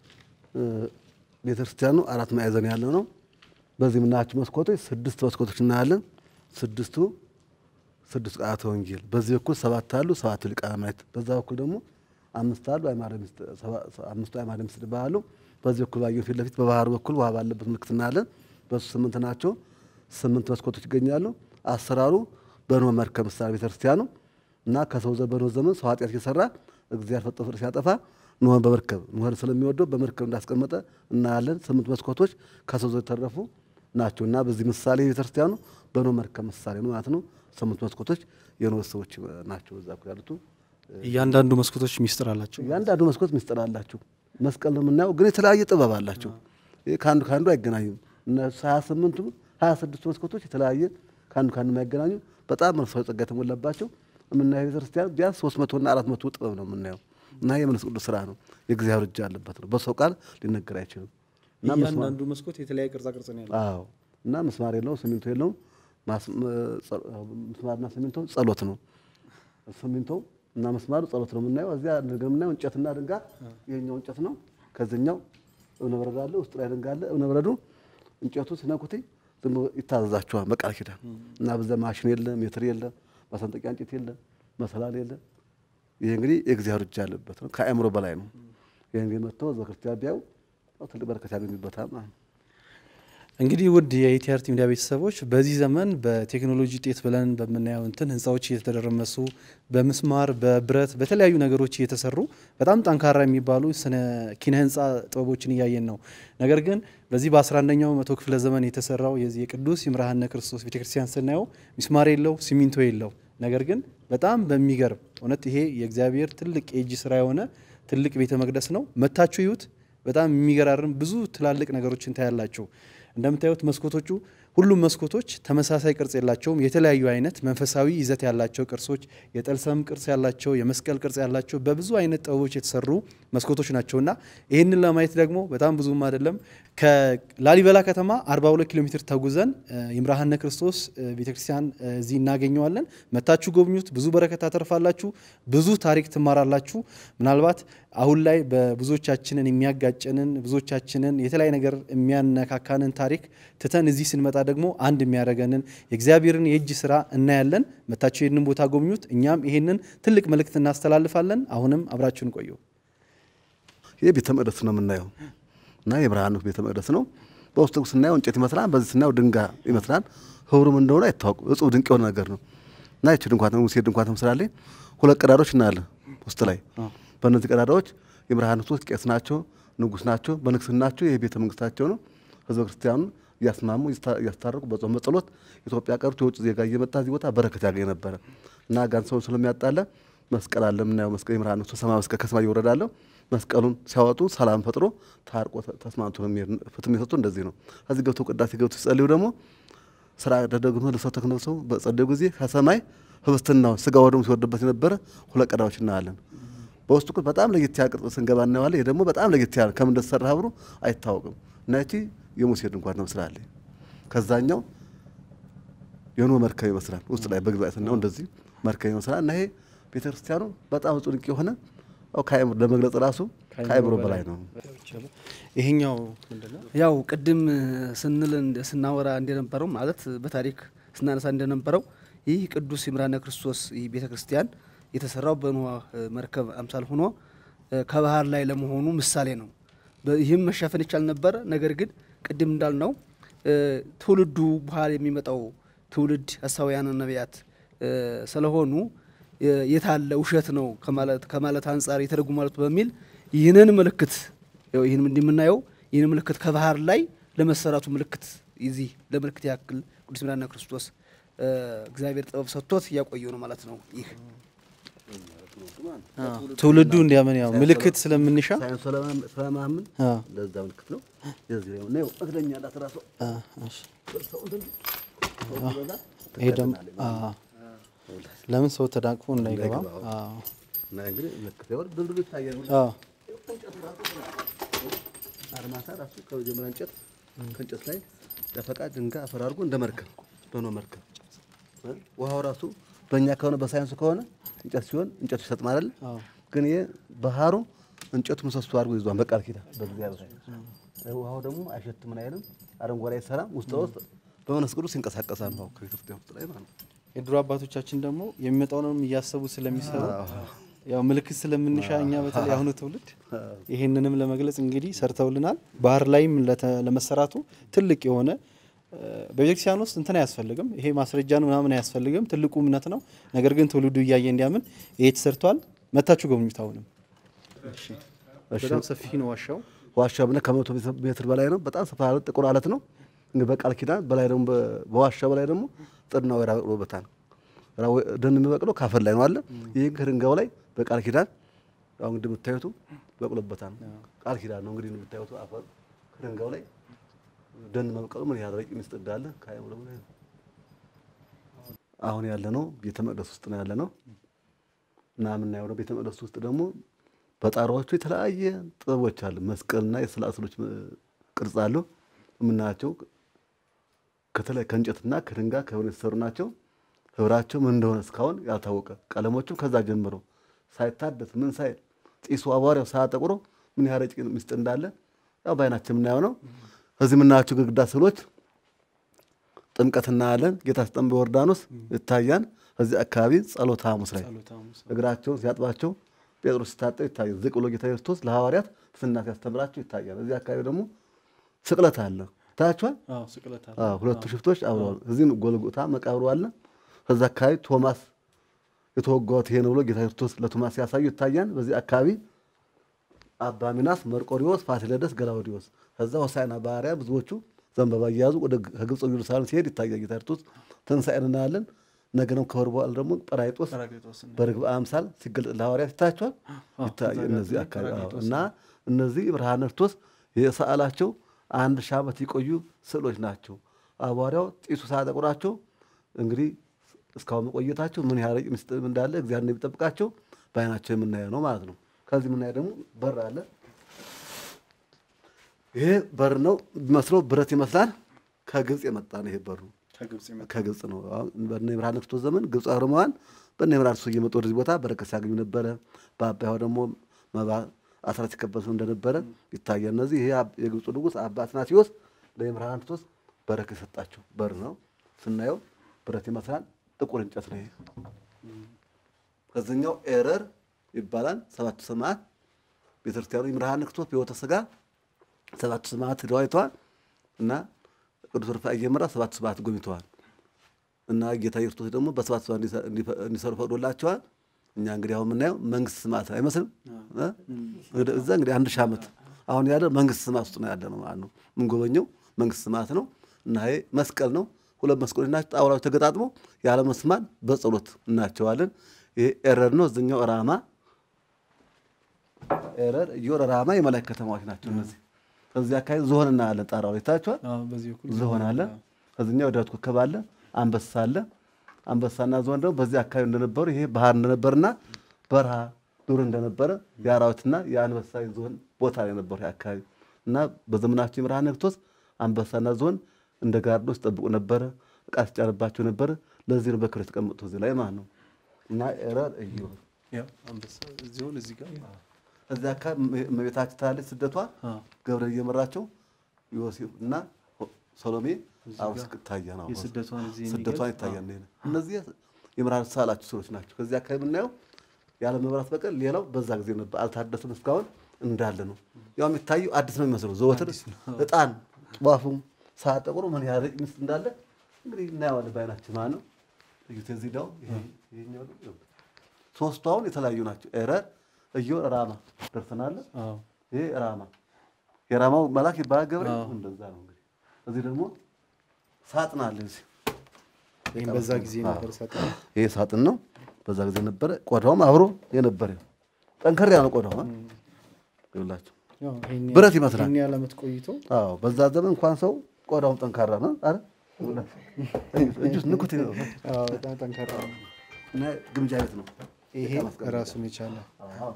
ቤተ ክርስቲያኑ አራት ማዕዘን ያለው ነው። በዚህ የምናያቸው መስኮቶች ስድስት መስኮቶች እናያለን። ስድስቱ ስድስት ቃላተ ወንጌል በዚህ በኩል ሰባት አሉ፣ ሰባቱ ሊቃነ መላእክት። በዛ በኩል ደግሞ አምስት አሉ፣ አምስቱ አዕማደ ምስጢር ይባላሉ። በዚህ በኩል ባየው ፊት ለፊት በባህሩ በኩል ውሃ ባለበት ምልክት እናያለን። በሱ ስምንት ናቸው። ስምንት መስኮቶች ይገኛሉ። አሰራሩ በኖህ መርከብ ምሳሌ ቤተክርስቲያኑ እና ከሰው ዘ በኖህ ዘመን ሰው ኃጢአት እየሰራ እግዚአብሔር ፈጥሮ ፍጥረት ሲያጠፋ ኖህን በመርከብ ኖህን ስለሚወደው በመርከብ እንዳስቀመጠ እናያለን። ስምንት መስኮቶች ከሰው ዘ የተረፉ ናቸው እና በዚህ ምሳሌ ቤተክርስቲያኑ በኖህ መርከብ ምሳሌ ነው ማለት ነው። ስምንት መስኮቶች የኖህ ሰዎች ናቸው። እዛ ያሉቱ እያንዳንዱ መስኮቶች ሚስጥር አላቸው። እያንዳንዱ መስኮት ሚስጥር አላቸው። መስቀል ነው የምናየው፣ ግን የተለያየ ጥበብ አላቸው። ከአንዱ ከአንዱ አይገናኙም። ሀያ ስምንቱ ሀያ ስድስቱ መስኮቶች የተለያየ ከአንዱ ከአንዱ የማይገናኙ በጣም መንፈሳዊ ጸጋ የተሞላባቸው የምናየው ቤተክርስቲያን ቢያንስ ሶስት መቶና አራት መቶ ጥበብ ነው የምናየው እና የመንፈስ ቅዱስ ስራ ነው። የእግዚአብሔር እጅ አለበት ነው። በሰው ቃል ሊነገር አይችልም። እና እያንዳንዱ መስኮት የተለያየ ቅርጻ ቅርጽ ነው ያለው። አዎ እና ምስማር የለውም፣ ሲሚንቶ የለውም። ምስማርና ሲሚንቶ ጸሎት ነው። ሲሚንቶ እና ምስማሩ ጸሎት ነው የምናየው። እዚያ ነገር የምናየው እንጨትና ድንጋይ፣ ይሄኛው እንጨት ነው። ከዚህኛው እብነ በረድ አለ፣ ውስጡ ላይ ድንጋይ አለ። እብነ በረዱ እንጨቱ ሲነኩት ዝም ብሎ ይታዘዛቸዋል በቃል ኪዳን እና በዛ ማሽን የለ፣ ሜትር የለ፣ ማሰንጠቂያ እንጨት የለ፣ መሰላል የለ። ይሄ እንግዲህ የእግዚአብሔር እጅ ያለበት ነው። ከአእምሮ በላይ ነው። ይሄ እንግዲህ መጥተው ህዝበ ክርስቲያን ቢያዩ ትልቅ በረከት ያገኙበታል ማለት ነው። እንግዲህ ውድ የኢቲአርቲ ሚዲያ ቤተሰቦች በዚህ ዘመን በቴክኖሎጂ ውጤት ብለን በምናየው እንትን ህንፃዎች እየተደረመሱ በምስማር በብረት በተለያዩ ነገሮች እየተሰሩ በጣም ጠንካራ የሚባሉ ስነ ኪነ ህንፃ ጥበቦችን እያየን ነው። ነገር ግን በዚህ በ11ኛው መቶ ክፍለ ዘመን የተሰራው የዚህ የቅዱስ ይምርሃነ ክርስቶስ ቤተክርስቲያን ስናየው ሚስማር የለው ሲሚንቶ የለው። ነገር ግን በጣም በሚገርም እውነት ይሄ የእግዚአብሔር ትልቅ የእጅ ስራ የሆነ ትልቅ ቤተ መቅደስ ነው። መታችሁ ይዩት። በጣም የሚገራርም ብዙ ትላልቅ ነገሮችን ታያላችሁ። እንደምታዩት መስኮቶቹ ሁሉም መስኮቶች ተመሳሳይ ቅርጽ የላቸውም። የተለያዩ አይነት መንፈሳዊ ይዘት ያላቸው ቅርሶች፣ የጠልሰም ቅርጽ ያላቸው፣ የመስቀል ቅርጽ ያላቸው በብዙ አይነት ጥበቦች የተሰሩ መስኮቶች ናቸውና ይህንን ለማየት ደግሞ በጣም ብዙም አይደለም ከላሊበላ ከተማ 42 ኪሎ ሜትር ተጉዘን ይምርሃነ ክርስቶስ ቤተክርስቲያን እዚህ እናገኘዋለን። መታችሁ ጎብኙት። ብዙ በረከት ታተርፋላችሁ። ብዙ ታሪክ ትማራላችሁ። ምናልባት አሁን ላይ በብዙዎቻችንን የሚያጋጨንን ብዙዎቻችንን የተለያየ ነገር የሚያነካካንን ታሪክ ትተን እዚህ ስንመጣ ደግሞ አንድ የሚያደርገንን የእግዚአብሔርን የእጅ ስራ እናያለን። መታችሁ ይህንን ቦታ ጎብኙት። እኛም ይህንን ትልቅ መልእክት እናስተላልፋለን። አሁንም አብራችሁን ቆዩ። ይህ ቤተ መቅደስ ነው የምናየው እና የብርሃኑ ቤተ መቅደስ ነው። በውስጡ ስናየው እንጨት ይመስላል፣ በዚህ ስናየው ድንጋይ ይመስላል። ህብሩም እንደሆነ አይታወቅም። እጹብ ድንቅ የሆነ ነገር ነው እና ይቺ ድንኳን ሙሴ ድንኳን ትመስላለች። ሁለት ቀዳዳዎች እናያለን ውስጥ ላይ። በእነዚህ ቀዳዳዎች የብርሃኑ ሶስት ቄስ ናቸው፣ ንጉስ ናቸው። በንግስናቸው ይህ ቤተ መንግስታቸው ነው። ህዝበ ክርስቲያኑ እያስማሙ እያስታረቁ በጾም በጸሎት ኢትዮጵያ ቀርቶ የውጭ ዜጋ እየመጣ እዚህ ቦታ በረከት ያገኝ ነበረ እና ጋን ሰው ስለሚያጣለ መስቀል አለ የምናየው መስቀል የብርሃኑ ሰማይ መስቀል ከሰማይ ይወረዳለሁ መስቀሉን ሲያወጡ ሰላም ፈጥሮ ታርቆ ተስማምቶ ፍትም የሰጡ እንደዚህ ነው። ከዚህ ገብቶ ቅዳሴ ገብቶ ሲጸልዩ ደግሞ ስራ ደደግሞ ልብሰው ተክነሰው በጸለዩ ጊዜ ከሰማይ ህብስትናው ስጋ ወደሙ ሲወርድበት የነበረ ሁለት ቀዳዎች እናያለን። በውስጡ ግን በጣም ለየት ያለ ቅርጽ ስንገባ እናየዋለን። ይህ ደግሞ በጣም ለየት ያለ ከምን እንደተሰራ ህብሩ አይታወቅም እና ይቺ የሙሴ ድንኳን ትመስላለች። ከዛኛው የኖህ መርከብ ይመስላል። ውስጥ ላይ በግዛ ስናየው እንደዚህ መርከብ ይመስላል እና ይሄ ቤተክርስቲያኑ በጣም እጹብ ድንቅ የሆነ ከአእምሮ ለመግለጽ ራሱ ከአእምሮ በላይ ነው። ይሄኛው ምንድነው? ያው ቅድም ስንል እንደ- ስናወራ እንደነበረው ማለት በታሪክ ስናነሳ እንደነበረው ይህ ቅዱስ ይምርሃነ ክርስቶስ ይህ ቤተ ክርስቲያን የተሰራው በኖህ መርከብ አምሳል ሆኖ እ፣ ከባህር ላይ ለመሆኑ ምሳሌ ነው። በ- ይህም መሸፈን ይቻል ነበረ። ነገር ግን ቅድም እንዳልነው እ፣ ትውልዱ በኋላ የሚመጣው ትውልድ ሐሳውያን ነቢያት እ፣ ስለሆኑ እ፣ የታለ ውሸት ነው ከማለት ከማለት አንጻር የተደጉ ማለት በሚል ይህንን ምልክት ያው ይህን እንደምናየው ይህን ምልክት ከባህር ላይ ለመሰራቱ ምልክት ይዚህ ለምልክት ያክል ቅዱስ ይምርሃነ ክርስቶስ እ፣ እግዚአብሔር ጥበብ ሰጥቶት እያቆየው ነው ማለት ነው። ይህ ትውልዱ እንዲያምን ያው ምልክት ስለምንሻ ሳይንስ ስለማምን አ፣ ለዛ ምልክት ነው። የዚህ ላይ ነው እግረኛ ላት ራሱ አ፣ እሺ። ይሄ ደግሞ አ፣ ለምን ሰው ተዳቅፎ እንዳይገባ አ፣ እና እንግዲህ ምልክት ይሆን ድልድሉ ይታያል። አ፣ አርማታ ራሱ ከመጀመሪያ እንጨት ከእንጨት ላይ ደፈቃ ድንጋይ አፈር አድርጎ እንደ መርከብ በኖህ መርከብ እ? ውሃው ራሱ በእኛ ከሆነ በሳይንሱ ከሆነ እንጨት ሲሆን እንጨቱ ይሰጥማል አይደል? አዎ። ግን ይሄ ባህሩ እንጨቱ ምሰሶ አድርጎ ይዟል በቃል ኪዳን በእግዚአብሔር ኃይል። ውሃው ደግሞ አይሸትም ምን አይልም፣ አረንጓዴ አይሰራም። ውስጥ ለውስጥ በመንፈስ ቅዱስ ይንቀሳቀሳል ነው ከቤተክርስቲያን ውስጥ ላይ ማለት ነው። የድሮ አባቶቻችን ደግሞ የሚመጣውንም እያሰቡ ስለሚሰሩ ያው ምልክት ስለምንሻ እኛ በተለይ አሁኑ ትውልድ ይህንንም ለመግለጽ እንግዲህ ሰርተውልናል። ባህር ላይም ለተ- ለመሰራቱ ትልቅ የሆነ እ፣ በቤተክርስቲያን ውስጥ እንትን አያስፈልግም። ይሄ ማስረጃን ምናምን አያስፈልግም። ትልቁ እምነት ነው። ነገር ግን ትውልዱ እያየ እንዲያምን ይሄ ተሰርቷል። መታችሁ ጎብኙት። አሁንም በጣም ሰፊ ነው ዋሻው። ዋሻ ብለህ ከመቶ ሜትር በላይ ነው። በጣም ሰፋ ያለ ጥቁር አለት ነው። እንግዲህ በቃል ኪዳን በላይ ደግሞ በ- በዋሻ በላይ ደግሞ ጥድና ወይራ በቅሎበታል። ራ- ወይ- ደን የሚበቅለው ካፈር ላይ ነው አለ። ይህ ከድንጋዩ ላይ በቃል ኪዳን አሁን እንግዲህ የምታዩቱ በቅሎበታል። ቃል ኪዳን ነው እንግዲህ የምታዩቱ አፈር ከድንጋዩ ላይ ደን መብቀሉ ምን ያህል ረቂቅ ምስጢር እንዳለ ከአእምሮ በላይ ነው። አሁን ያለ ነው ቤተ መቅደስ ውስጥ ነው ያለ ነው እና የምናየው ነው ቤተ መቅደስ ውስጥ ደግሞ በጣራዎቹ የተለያየ ጥበቦች አሉ። መስቀልና የስዕል ስዕሎች ቅርጽ አሉ የምናያቸው ከተለይ ከእንጨትና ከድንጋይ ከብረት የተሰሩ ናቸው። ህብራቸው ምን እንደሆነ እስካሁን ያልታወቀ ቀለሞቹም ከዛ ጀምሮ ሳይታደስ ምን ሳይል ጢሱ አቧሪያው ሳያጠቁሮ ምን ያህል ረቂቅ ምስጢር እንዳለ ያው በዓይናችን የምናየው ነው። እዚህ የምናያቸው ግድግዳ ስዕሎች ጥምቀት እናያለን። ጌታ ሲጠምቅ በዮርዳኖስ ይታያል። እዚህ አካባቢ ጸሎተ ሐሙስ ላይ እግራቸውን ሲያጥባቸው ጴጥሮስ ሲታጠብ ይታያል። ዝቅ ብሎ ጌታ ክርስቶስ ለሐዋርያት ትሕትና ሲያስተምራቸው ይታያል። እዚህ አካባቢ ደግሞ ስቅለት አለ። ታያችኋል። አዎ ስቅለት አለ። አዎ፣ ሁለቱ ሽፍቶች አብረዋል። እዚህም ጎልጎታ መቃብሩ አለ። ከዛ አካባቢ ቶማስ የተወጋሁት ይሄ ነው ብሎ ጌታ ክርስቶስ ለቶማስ ሲያሳዩ ይታያል። በዚህ አካባቢ አባ ሚናስ፣ መርቆሪዎስ፣ ፋሲለደስ፣ ገላውዲዮስ ከዛ ሆሳዕና ባህርያ ብዙዎቹ ዘንባባ እየያዙ ወደ ከግብፅ ወደ ኢየሩሳሌም ሲሄድ ይታያል። ጌታ ክርስቶስ ትንሣኤን እናያለን። ነገንም ከወር በኋላ ደግሞ ጰራቅሊጦስ ጰራቅሊጦስ እና በርግብ አምሳል ሲገለጥ ለሐዋርያት ይታያቸዋል። ይታያል። እነዚህ አካባቢ አዎ። እና እነዚህ ብርሃነ ክርስቶስ የሰዓላቸው አንድ ሺህ ዓመት የቆዩ ስዕሎች ናቸው። አቧሪያው ጢሱ ሳያጠቁራቸው እንግዲህ እስካሁን መቆየታቸው ምን ያህል ምስጢር እንዳለ እግዚአብሔር እንደሚጠብቃቸው በዓይናቸው የምናየው ነው ማለት ነው። ከዚህ የምናየው ደግሞ በር አለ። ይሄ በር ነው የሚመስለው፣ ብረት ይመስላል። ከግብፅ የመጣ ነው ይሄ በሩ ከግብፅ የመጣ ከግብፅ ነው። አሁን በእነ ብርሃነ ክርስቶስ ዘመን ግብፅ አርመዋን በእነ ብርሃነ ክርስቶስ እየመጡ ወደዚህ ቦታ በረከት ሲያገኙ ነበረ። በአባያው ደግሞ መባ አስራት ሲቀበሉ እንደነበረ ይታያል። እነዚህ ይሄ አብ- የግብፁ ንጉሥ አባ አትናቴዎስ ለብርሃነ ክርስቶስ በረከት የሰጣቸው በር ነው። ስናየው ብረት ይመስላል። ጥቁር እንጨት ነው ይሄ። ከዚኛው ኤረር ይባላል። ሰባቱ ሰማዕት ቤተክርስቲያኑ የብርሃነ ክርስቶስ በሕይወተ ሥጋ ሰባቱ ሰማዕት ሄደው አይተዋል እና ቅዱስ ሩፋኤል እየመራ ሰባቱ ሰማዕት ጎብኝተዋል። እና ጌታ ኢየሱስ ክርስቶስ ደግሞ በሰባት ሰማዕት እንዲሰ- እንዲፈ- እንዲሰሩ ፈቅዶላቸዋል። እኛ እንግዲህ አሁን የምናየው መንግስት ሰማዕት አይመስልም? እ? ወደ እዛ እንግዲህ አንድ ሺህ ዓመት አሁን ያለ መንግስት ሰማዕት ውስጥ ነው ያለ ነው ማለት ነው። የምንጎበኘው መንግስት ሰማዕት ነው እና ይሄ መስቀል ነው። ሁለት መስቀሎች ናቸው። ጣውላዎች ተገጣጥመው ያለ መስማት በጸሎት እናቸዋለን። ይሄ ኤረር ነው። እዚኛው ራማ ኤረር፣ እዮር፣ ራማ የመላእክት ከተማዎች ናቸው እነዚህ። ከዚህ አካባቢ ዝሆን እናያለን። ጣራው ላይ ታያችኋል። አዎ፣ በዚህ በኩል ዝሆን አለ። ከዚህኛው ዳዊት ኮከብ አለ። አንበሳ አለ። አንበሳና ዝሆን ደግሞ በዚህ አካባቢ እንደነበሩ ይሄ ባህር እንደነበርና በረሃ ዱር እንደነበረ የአራዊትና የአንበሳ የዝሆን ቦታ ላይ ነበሩ ይሄ አካባቢ እና በዘመናቸው የብርሃነ ክርስቶስ አንበሳና ዝሆን እንደ ጋርዶች ጠብቁ ነበረ። እቃ ሲጫንባቸው ነበረ። ለዚህ ነው በክብር የተቀመጡት እዚህ ላይ ማለት ነው እና ኤረር እዩ ያው አንበሳ እዚሁን እዚህ ጋር እዚህ አካባቢ እመ- እመቤታችን ታያለች ስደቷ አዎ። ገብርኤል እየመራቸው ዮሴፍ እና ሰሎሜ አብስ ታያ ነው የስደቷን እዚህ ስደቷን ይታያል። ይሄ እነዚህ የምርሃን ሳላችሁ ሰዎች ናቸው። ከዚህ አካባቢ የምናየው ያለ መብራት በቀር ሌላው በዛ ጊዜ ነበር፣ አልታደሰም። እስካሁን እንዳለ ነው። ያው የሚታየው አዲስ ነው የሚመስለው ዘወትር እጣን ጧፉም ሳያጠቁሩ ምን ያህል ምስጥ እንዳለ እንግዲህ እናየዋለን በዓይናችን ማለት ነው። እዩት። እዚህ ዳው ይሄኛው ደግሞ ይኸው። ሶስቱ አሁን የተለያዩ ናቸው። ኤረር፣ እዮር፣ ራማ ደርሰናል። አዎ ይሄ ራማ የራማው መልአክ ይባላል ገብርኤል። አዎ። እንደዛ ነው እንግዲህ። እዚህ ደግሞ ሳጥን አለ እዚህ ይሄን በዛ ጊዜ ነበር ሳጥን ይሄ ሳጥን ነው። በዛ ጊዜ ነበረ። ቆዳውም አብሮ የነበረ ጠንከር ያለ ቆዳው አ? ይኸውላችሁ ያው ይሄን ብረት ይመስላል። ይሄን ያህል ዓመት ቆይቶ አዎ፣ በዛ ዘመን እንኳን ሰው ቆዳውም ጠንካራ ነው። አረ እጁስ ንኩት ነው አዎ በጣም ጠንካራ ነው። እና ግምጃ ቤት ነው። ይሄ ራሱን የቻለ አዎ።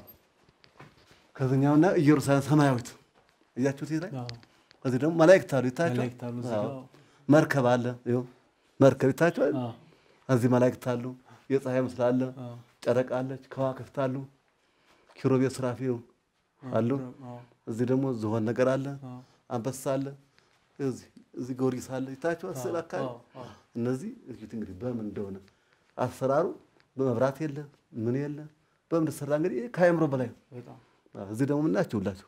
ከዚህኛውና ኢየሩሳሌም ሰማያዊት እያችሁት ይሄ ላይ አዎ ከዚህ ደግሞ መላእክት አሉ ይታያቸዋል። መላእክት አሉ እዚህ አዎ። ጋር። መርከብ አለ ይኸው መርከብ ይታያቸዋል። አዎ እዚህ መላእክት አሉ። የፀሐይ ምስል አለ። አዎ ጨረቃ አለች። ከዋክብት አሉ። ኪሩቤል ሱራፌል አሉ። አዎ እዚህ ደግሞ ዝሆን ነገር አለ። አዎ አንበሳ አለ። እዚህ እዚህ ጊዮርጊስ አለ። ይታያቸዋል ስዕል አካባቢ አዎ አዎ እነዚህ እዩት እንግዲህ በምን እንደሆነ አሰራሩ በመብራት የለ ምን የለ በምን እንደተሰራ እንግዲህ ይህ ከአእምሮ በላይ ነው። በጣም አዎ፣ እዚህ ደግሞ ምናቸው ሁላቸው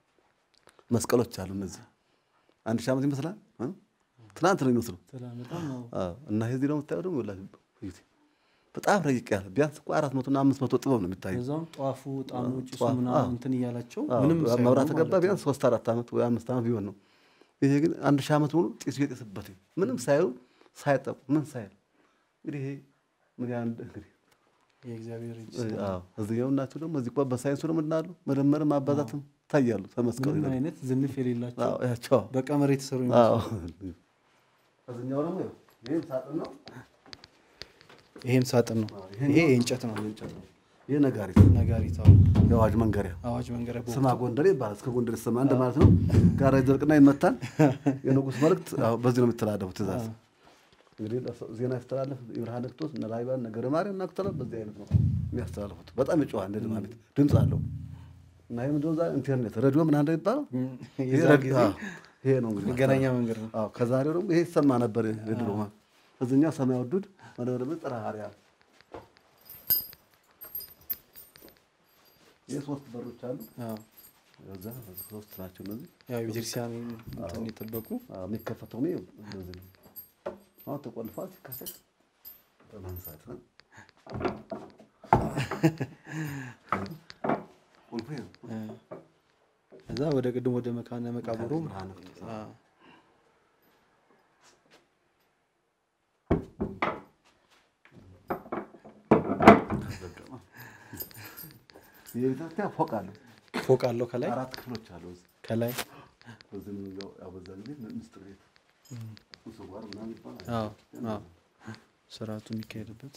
መስቀሎች አሉ። እነዚህ አንድ ሺህ ዓመት ይመስላል እ? ትናንት ነው የሚመስለው። ሰላም በጣም ነው። አዎ፣ እና ይሄ እዚህ ደግሞ የምታየው ደግሞ ይኸውላችሁ እዩት። በጣም ረቂቅ ያለ ቢያንስ እኮ አራት መቶ እና አምስት መቶ ጥበብ ነው የሚታየው። ከዛም ጧፉ ጣኑ ጭሱ ጧፍ፣ ምናምን አዎ። እንትን እያላቸው አዎ፣ ምንም ሳይሆኑ መብራት ተገባ ማለት ቢያንስ ሶስት አራት ዓመት ወይ አምስት ዓመት ቢሆን ነው። ይሄ ግን አንድ ሺህ ዓመት ሙሉ ጢሱ የጤስበት ምንም ሳይሉ ሳይጠቁ ምን ሳይል እንግዲህ ይሄ ምን ያህል እንግዲህ የእግዚአብሔር እጅ አዎ እዚህኛው እናቸው ደግሞ እዚህ እኮ በሳይንሱ ደግሞ ምናሉ መደመርም ማባዛትም ታያሉ ተመስቀሉ ምንም አይነት ዝንፍ የሌላቸው አዎ ያቸው በቀመር የተሰሩ አዎ ይመስላሉ። እዚህኛው ደግሞ ይኸው ይሄም ሳጥን ነው ይሄም ሳጥን ነው። ይሄ የእንጨት ነው። እንጨት ነው ይሄ ነጋሪት ነጋሪት አዎ። የአዋጅ መንገሪያ አዋጅ መንገሪያ ቦ- ስማ ጎንደሬ ይባላል እስከ ጎንደሬ ስማ እንደ ማለት ነው ጋራ ይደርቅና ይመታል የንጉሥ መልእክት አዎ በዚህ ነው የሚተላለፉት ትእዛዝ እንግዲህ ለሰው ዜና ያስተላለፍ የብርሃነ ክርስቶስ እነ ራዕይ እነ ገብረ ማርያም እና ከተለ በዚህ አይነት ነው የሚያስተላልፉት በጣም ይጮሃል እንደ ድማሚት ድምፅ አለው እና ይህ ምንድነው ዛሬ ኢንተርኔት ሬዲዮ ምን አንደ የሚባለው ይሄ የዛ ሬዲዮ- ጊዜ አዎ፣ ይሄ ነው እንግዲህ መገናኛ መንገድ ነው። አዎ ከዛሬው ደግሞ ይሄ ይሰማ ነበር የድሮ እዚህኛው ሰማይ ወዱድ ወደ ደግሞ ጥራ ሀሪያ ይህ ሶስት በሮች አሉ አዎ። እዛ ሶስት ናቸው እነዚህ ያው የቤተክርስቲያን እንትን የጠበቁ አዎ፣ የሚከፈተው ነው እንደዚህ ነው። አሁን ተቆልፏል። ሲከፈት በማንሳት ነው። ቁልፉ ይሄ ነው። እዛ ወደ ቅድም ወደ መካነ መቃብሩ ብርሃነ ክርስቶስ። አዎ። ተዘገመ። የቤተክርስቲያን ፎቅ አለው። ፎቅ አለው ከላይ አራት ክፍሎች አሉ። እዚህ ከላይ በዚህ ነው ያው ያው በዛ ጊዜ ምስጢር ቤት ስጓር ምናምን ይባላል። አዎ አዎ ስርዓቱ የሚካሄድበት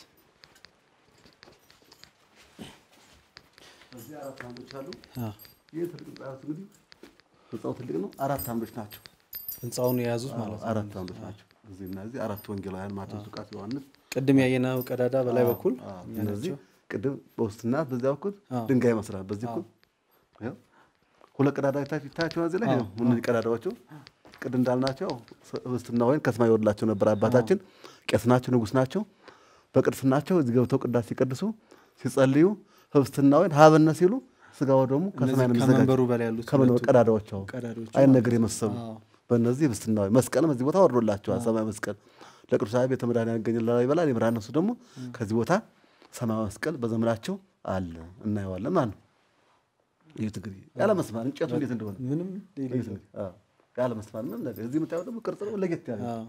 እዚህ አራት አምዶች አሉ። አዎ። ይህ ትልቅ ህንጻ እንግዲህ ህንጻው ትልቅ ነው። አራት አምዶች ናቸው። ህንፃውን የያዙት ማለት ነው። አራት አምዶች ናቸው። እዚህ እና እዚህ አራት ወንጌላውያን ማቴዎስ፣ ሉቃስ፣ ዮሐንስ ቅድም ያየነው ቀዳዳ በላይ በኩል አዎ፣ እኛ እነዚህ ናቸው። ቅድም በውስጥና በዚያ በኩል አዎ። ድንጋይ ይመስላል። በዚህ በኩል ያው ሁለት ቀዳዳ ይታያቸው እዚህ ላይ ያው እነዚህ ቀዳዳዎቹ ቅድም እንዳልናቸው ህብስትና ወይን ከሰማይ ይወርድላቸው ነበር። አባታችን ቄስ ናቸው፣ ንጉሥ ናቸው። በቅድስናቸው እዚህ ገብተው ቅዳሴ ሲቀድሱ ሲጸልዩ ህብስትና ወይን ሀበነ ሲሉ ስጋው ደግሞ ከሰማይ ነው እነዚህ የሚዘጋጀው። ከመንበሩ በላይ ያሉት ከመንበሩ ሁለቱ ቀዳዳዎች አዎ፣ ቀዳዳዎቹ አይን ነገር የመሰሉ አዎ። በእነዚህ ህብስትና ወይን መስቀልም እዚህ ቦታ ወርዶላቸዋል። ሰማይ መስቀል ለቅዱሳን ቤተ መድኃኒዓን ያገኝ ይበላል ይምራ እነሱ ደግሞ ከዚህ ቦታ ሰማያዊ መስቀል በዘመናቸው አለ እናየዋለን ማለት ነው። ይሁት እንግዲህ ያለ መስማር እንጨቱ እንዴት እንደሆነ ምንም ይሁት የሌለው እንግዲህ፣ አዎ፣ ያለ መስማር ምንም ነገር እዚህ የምታየው ደግሞ ቅርጽ ደግሞ ለየት ያለ አዎ።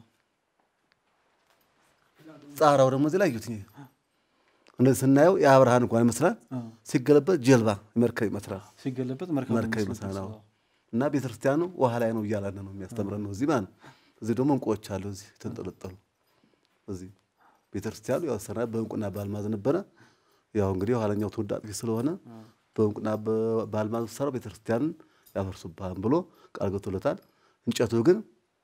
ጻራው ደግሞ እዚህ ላይ እዩት። ይሄ እንደዚህ ስናየው የአብርሃን እንኳን ይመስላል፣ ሲገለበጥ ጀልባ መርከብ ይመስላል ሲገለበጥ መርከብ መርከብ ይመስላል። አዎ። እና ቤተክርስቲያኑ ውሃ ላይ ነው እያላለ ነው የሚያስተምረን ነው እዚህ ማለት ነው። እዚህ ደግሞ እንቁዎች አሉ እዚህ ተንጠለጠሉ። እዚህ ቤተክርስቲያኑ ያው ሰራ በእንቁና በአልማዝ ነበረ። ያው እንግዲህ የኋለኛው ትውልድ አጥፊ ስለሆነ በእንቁና በ- በአልማዝ ሰራው ቤተክርስቲያንን ያፈርሱብሃል ብሎ ቃል ገብቶለታል። እንጨቱ ግን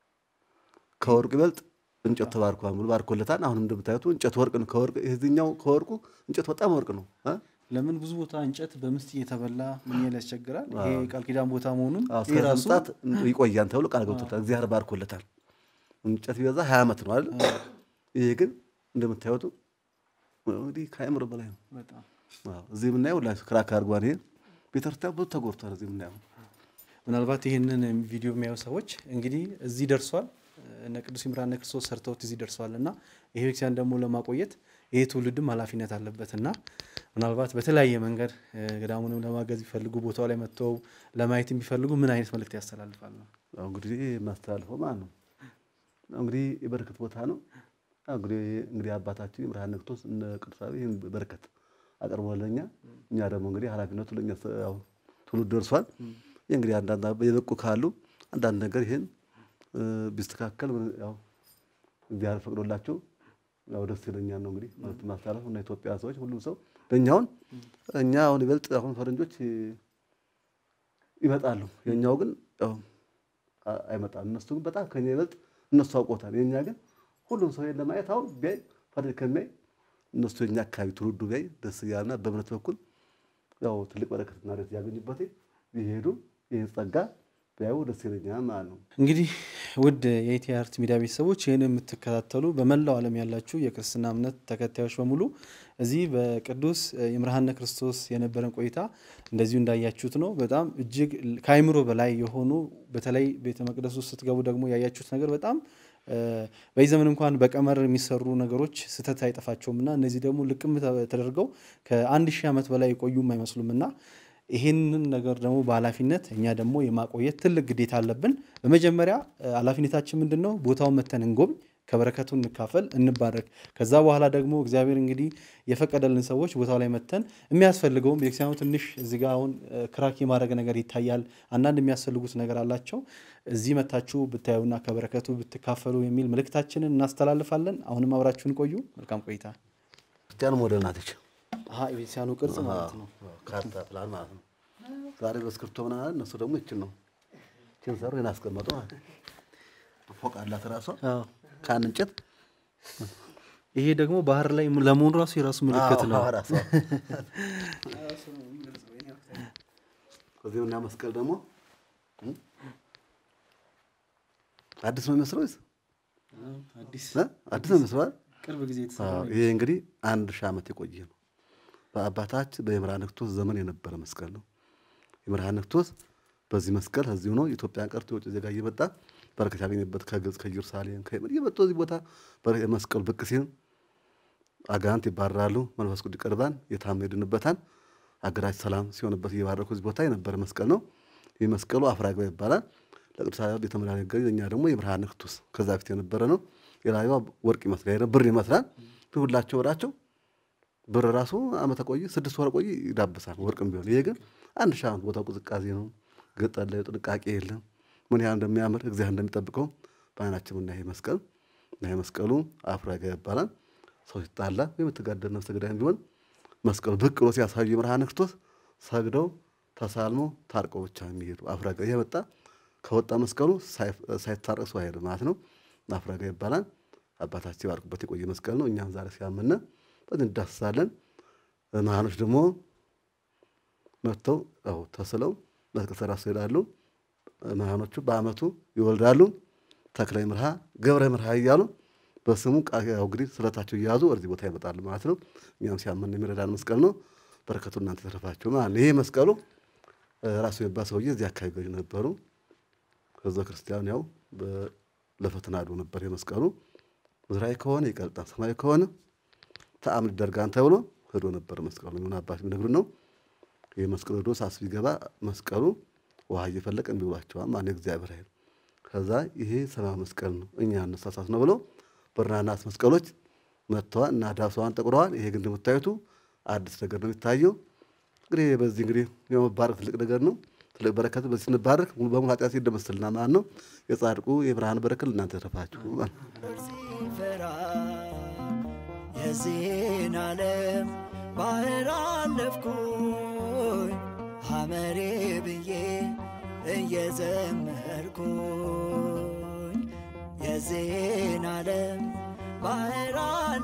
ከወርቅ ይበልጥ እንጨት ተባርኳል ብሎ ባርኮለታል። አሁንም እንደምታዩት እንጨት ወርቅ ነው። ከወርቅ የዚህኛው ከወርቁ እንጨት በጣም ወርቅ ነው እ? ለምን ብዙ ቦታ እንጨት በምስት እየተበላ ምን ያህል ያስቸግራል። ይሄ ቃል ኪዳን ቦታ መሆኑን አዎ፣ እስከ ይሄ ራሱ ምጽአት ይቆያል ተብሎ ቃል ገብቶታል። እግዚአብሔር ባርኮለታል። እንጨት ቢበዛ ሀያ ዓመት ነው አይደል? ይሄ ግን እንደምታዩት እንግዲህ ከአእምሮ በላይ ነው። በጣም አዎ፣ እዚህ የምናየው ላይ ክራክ አድርጓን ይሄ ቤተክርስቲያን ብዙ ተጎድቷል። እዚህ የምናየው ምናልባት ይህንን ቪዲዮ የሚያዩ ሰዎች እንግዲህ እዚህ ደርሷል፣ እነ ቅዱስ ይምርሃነ ክርስቶስ ሰርተውት እዚህ ደርሷል እና ይሄ ቤተክርስቲያን ደግሞ ለማቆየት ይሄ ትውልድም ኃላፊነት አለበት እና ምናልባት በተለያየ መንገድ እ፣ ገዳሙንም ለማገዝ ቢፈልጉ ቦታው ላይ መጥተው ለማየት የሚፈልጉ ምን አይነት መልእክት ያስተላልፋሉ? ያው እንግዲህ የማስተላልፈው ማለት ነው ያው እንግዲህ የበረከት ቦታ ነው። ያው እንግዲህ እንግዲህ አባታችን ይምርሃነ ክርስቶስ እነ ቅዱሳን ይህን በረከት አቅርቦለኛ እኛ ደግሞ እንግዲህ ኃላፊነቱ ለእኛ ስ- ያው ትውልድ ደርሷል። ይህ እንግዲህ አንዳንድ አባ- የበቁ ካሉ አንዳንድ ነገር ይህን እ፣ ቢስተካከል ምን- ያው እግዚአብሔር ፈቅዶላቸው ያው ደስ ይለኛል ነው እንግዲህ ማለት ማስተላለፍ እና ኢትዮጵያ ሰዎች ሁሉም ሰው ለእኛውን እኛ አሁን ይበልጥ አሁን ፈረንጆች እ፣ ይመጣሉ የእኛው ግን ያው አ- አይመጣም። እነሱ ግን በጣም ከኛ ይበልጥ እነሱ አውቆታል። የእኛ ግን ሁሉም ሰው ይሄን ለማየት አሁን ቢያይ ፈረንጅ ከሚያይ እነሱ የኛ አካባቢ ትውልዱ ቢያይ ደስ እያለና በእምነት በኩል ያው ትልቅ በረከትና ደስ ያገኙበት ቢሄዱ ይህን ጸጋ ቢያዩ ደስ ይለኛል ማለት ነው። እንግዲህ ውድ የኢቲ አርት ሚዲያ ቤተሰቦች ይህን የምትከታተሉ በመላው ዓለም ያላችሁ የክርስትና እምነት ተከታዮች በሙሉ እዚህ በቅዱስ ይምርሃነ ክርስቶስ የነበረን ቆይታ እንደዚሁ እንዳያችሁት ነው። በጣም እጅግ ከአይምሮ በላይ የሆኑ በተለይ ቤተ መቅደስ ውስጥ ስትገቡ ደግሞ ያያችሁት ነገር በጣም እ፣ በዚህ ዘመን እንኳን በቀመር የሚሰሩ ነገሮች ስህተት አይጠፋቸውም እና እነዚህ ደግሞ ልቅም ተ- ተደርገው ከአንድ ሺህ ዓመት በላይ የቆዩም አይመስሉም እና ይህንን ነገር ደግሞ በኃላፊነት እኛ ደግሞ የማቆየት ትልቅ ግዴታ አለብን። በመጀመሪያ እ፣ ኃላፊነታችን ምንድን ነው? ቦታውን መተን እንጎብኝ፣ ከበረከቱ እንካፈል፣ እንባረክ። ከዛ በኋላ ደግሞ እግዚአብሔር እንግዲህ የፈቀደልን ሰዎች ቦታው ላይ መተን የሚያስፈልገውም ቤተክርስቲያኑ ትንሽ እዚህ ጋ አሁን እ፣ ክራክ የማድረግ ነገር ይታያል። አንዳንድ የሚያስፈልጉት ነገር አላቸው። እዚህ መታችሁ ብታዩና ከበረከቱ ብትካፈሉ የሚል መልእክታችንን እናስተላልፋለን። አሁንም አብራችሁን ቆዩ። መልካም ቆይታ። ክርስቲያን ሞዴል ናት ይች የቤተክርስቲያኑ ቅርጽ ማለት ነው። ካርታ ፕላን ማለት ነው። ዛሬ በስክሪፕቶ ምናምን እነሱ ደግሞ ይችን ነው ይችን ሰሩ ይህን አስቀመጡ ማለት ነው። ፎቅ አላት ራሷ አዎ። ከአንድ እንጨት ይሄ ደግሞ ባህር ላይ ለመሆኑ ራሱ የራሱ ምልክት ነው። አዎ፣ ራሷ ከዚህ እና መስቀል ደግሞ እም? አዲስ ነው የሚመስለው ወይስ አዲስ እ? አዲስ ነው የሚመስለው አይደል? ቅርብ ጊዜ የተሰራ አዎ፣ ይሄ እንግዲህ አንድ ሺህ ዓመት የቆየ ነው። በአባታችን በይምርሃነ ክርስቶስ ዘመን የነበረ መስቀል ነው። ይምርሃነ ክርስቶስ በዚህ መስቀል እዚሁ ነው ኢትዮጵያን ቀርቶ የውጭ ዜጋ እየመጣ በረከት ያገኘበት ከግብፅ ከኢየሩሳሌም ከየመን እየመጡ እዚህ ቦታ በረ- መስቀሉ ብቅ ሲል አጋንንት ይባረራሉ፣ መንፈስ ቅዱስ ይቀርባል፣ የታመሙ ይድኑበታል። አገራችን ሰላም ሲሆንበት እየባረኩ እዚህ ቦታ የነበረ መስቀል ነው። ይህ መስቀሉ አፍራግባ ይባላል። ለቅዱስ ቤተ መድኃኒት ገ እኛ ደግሞ የብርሃነ ክርስቶስ ከዛ ፊት የነበረ ነው። የላዩ ወርቅ ይመስላል፣ ብር ይመስላል። ግን ሁላቸው ወራቸው ብር ራሱ አመተ ቆይ ስድስት ወር ቆይ ይዳብሳል፣ ወርቅም ቢሆን። ይሄ ግን አንድ ሺህ ዓመት ቦታው ቅዝቃዜ ነው፣ ገጠር ላይ ጥንቃቄ የለም። ምን ያህል እንደሚያምር እግዚአብሔር እንደሚጠብቀው በዓይናችን እና ይሄ መስቀል እና ይሄ መስቀሉ አፍራጋ ይባላል። ሰው ሲጣላ ወይም የተጋደለ ነፍሰ ገዳይም ቢሆን መስቀሉ ብቅ ብሎ ሲያሳዩ የብርሃነ ክርስቶስ ሰግደው ተሳልመው ታርቀው ብቻ የሚሄዱ አፍራጋ ይሄ መጣ ከወጣ መስቀሉ ሳይታረቅ ሰው አይሄድም ማለት ነው። አፍራጋ ይባላል። አባታችን ባርኩበት የቆየ መስቀል ነው። እኛም ዛሬ ሲያመነ በዚህ እንዳስሳለን። መሃኖች ደግሞ መጥተው ያው ተስለው መስቀል ተራሱ ይሄዳሉ። መሃኖቹ በአመቱ ይወልዳሉ። ተክለ ምርሃ ገብረ ምርሃ እያሉ በስሙ ቃል ያው እንግዲህ ስለታቸው እየያዙ ወደዚህ ቦታ ይመጣሉ ማለት ነው። እኛም ሲያመን የሚረዳን መስቀል ነው። በረከቱ እናንተ ተረፋችሁ ማለት ነው። ይሄ መስቀሉ ራሱ የሚባል ሰውዬ እዚህ አካባቢ ገዥ ነበሩ። ህዝበ ክርስቲያን ያው በ- ለፈተና አድሮ ነበር የመስቀሉ ምድራዊ ከሆነ ይቀልጣል፣ ሰማያዊ ከሆነ ተአምር ይደርጋን ተብሎ ሄዶ ነበር መስቀሉ። ምን አባት የሚነግሩን ነው። ይህ መስቀሉ ሄዶ ሳስ ቢገባ መስቀሉ ውሃ እየፈለቀ የሚውሏቸዋል ማን እግዚአብሔር ኃይል ከዛ ይሄ ሰማያዊ መስቀል ነው እኛ አነሳሳት ነው ብሎ ብርና ናስ መስቀሎች መጥተዋል እና ዳብሰዋን ጠቁረዋል። ይሄ ግን እንደምታዩቱ አዲስ ነገር ነው የሚታየው። እንግዲህ በዚህ እንግዲህ የመባረክ ትልቅ ነገር ነው። ትልቅ በረከት በዚህ ስንባረክ ሙሉ በሙሉ ኃጢአት ይደመስልና ማለት ነው። የጻድቁ የብርሃን በረከት እናንተ ተረፋችሁ ማለት ነው። ሲፈራ የዚህን ዓለም ባህር አለፍኩኝ ሐመሬ ብዬ እየዘመርኩኝ የዚህን ዓለም ባህር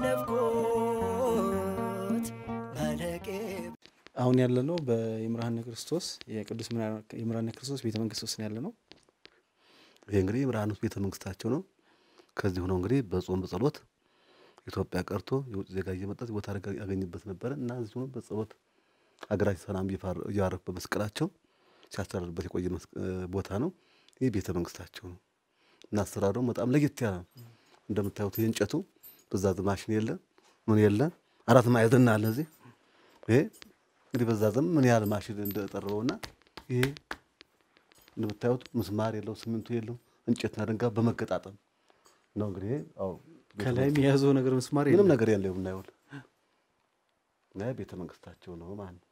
አለፍኩት መለቄ አሁን ያለ ነው በይምርሃነ ክርስቶስ የቅዱስ ይምርሃነ ክርስቶስ ቤተ መንግስት ውስጥ ነው ያለ ነው። ይሄ እንግዲህ የብርሃን ቤተ መንግስታቸው ነው። ከዚህ ሆነው እንግዲህ በጾም በጸሎት ኢትዮጵያ ቀርቶ የውጭ ዜጋ እየመጣ እዚህ ቦታ አደጋ ያገኝበት ነበረ እና እዚህ ሆኖ በጸሎት ሀገራችን ሰላም እየፋረ- እያረፉ በመስቀላቸው ሲያስተዳድሩበት የቆየ መስቅ- ቦታ ነው። ይህ ቤተ መንግስታቸው ነው እና አሰራሩ ደግሞ በጣም ለየት ያለ ነው። እንደምታዩት የእንጨቱ በዛ ማሽን የለ ምን የለ አራት ማዕዘን አለ እዚህ ይሄ እንግዲህ በዛ ዘመን ምን ያህል ማሽን እንደጠረበውና ይሄ እንደምታዩት ምስማር የለው ሲሚንቶ የለው እንጨትና ድንጋይ በመገጣጠም ነው እንግዲህ አዎ ቤተ ከላይም የያዘው ነገር ምስማር ምንም የለም። ነገር የለው የምናየው እና ቤተ መንግስታቸው ነው ማለት ነው።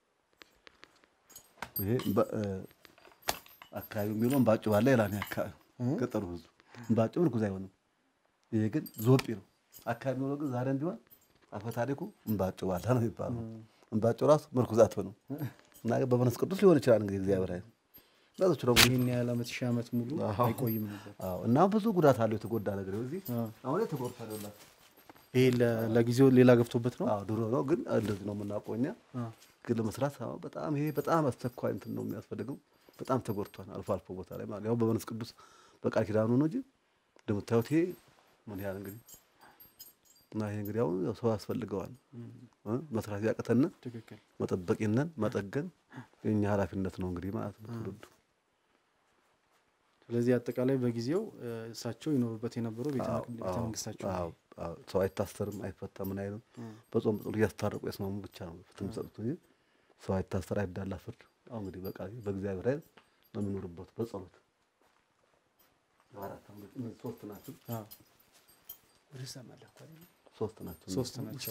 ይሄ በ- እ፣ አካባቢው የሚለው እምባጭ ባለ ይላል ይሄ አካባቢ ገጠሩ ህዝብ እምባጭ ምርኩዝ አይሆንም። ይሄ ግን ዞጲ ነው። አካባቢ የሚለው ግን ዛሬም ቢሆን አፈ ታሪኩ እምባጭ ባለ ነው የሚባለው። እምባጭ ራሱ ምርኩዝ አትሆንም እና በመንፈስ ቅዱስ ሊሆን ይችላል እንግዲህ እግዚአብሔር ኃይል ዛቶች ደግሞ ይህን ያህል ዓመት ሺህ ዓመት ሙሉ አዎ። አይቆይም ነበር። አዎ እና ብዙ ጉዳት አለው። የተጎዳ ነገር እዚህ አዎ። አሁን የተጎድታ አይደለም። ይሄ ለ- ለጊዜው ሌላ ገብቶበት ነው። አዎ ድሮ ነው ግን እንደዚህ ነው የምናውቀው እኛ። አዎ። ግን ለመስራት አዎ በጣም ይሄ በጣም አስቸኳይ እንትን ነው የሚያስፈልገው። በጣም ተጎድቷል አልፎ አልፎ ቦታ ላይ ማለት ያው በመንፈስ ቅዱስ በቃል ኪዳኑ ነው እንጂ እንደምታዩት ይሄ ምን ያህል እንግዲህ እና ይሄ እንግዲህ አሁን ያው ሰው ያስፈልገዋል እ መስራት ያቅተን ትክክል። መጠበቂነን መጠገን የኛ ኃላፊነት ነው እንግዲህ ማለት ነው ትውልዱ ስለዚህ አጠቃላይ በጊዜው እ፣ እሳቸው ይኖሩበት የነበረው ቤተ አዎ፣ መቅ- ቤተ አዎ፣ መንግስታቸው አዎ፣ አዎ። ሰው አይታሰርም፣ አይፈታም፣ ምን አይልም። በጾም በጸሎት እያስታረቁ ያስማሙ ብቻ ነው ፍትህ የሚሰጡት እንጂ ሰው አይታሰር፣ አይዳላ ፍርድ። አሁን እንግዲህ በቃ በእግዚአብሔር ኃይል ነው የሚኖርበት በጸሎት አራት አምስት እነዚህ ሶስት ናቸው። አዎ፣ ሶስት ናቸው። ሶስት ናቸው።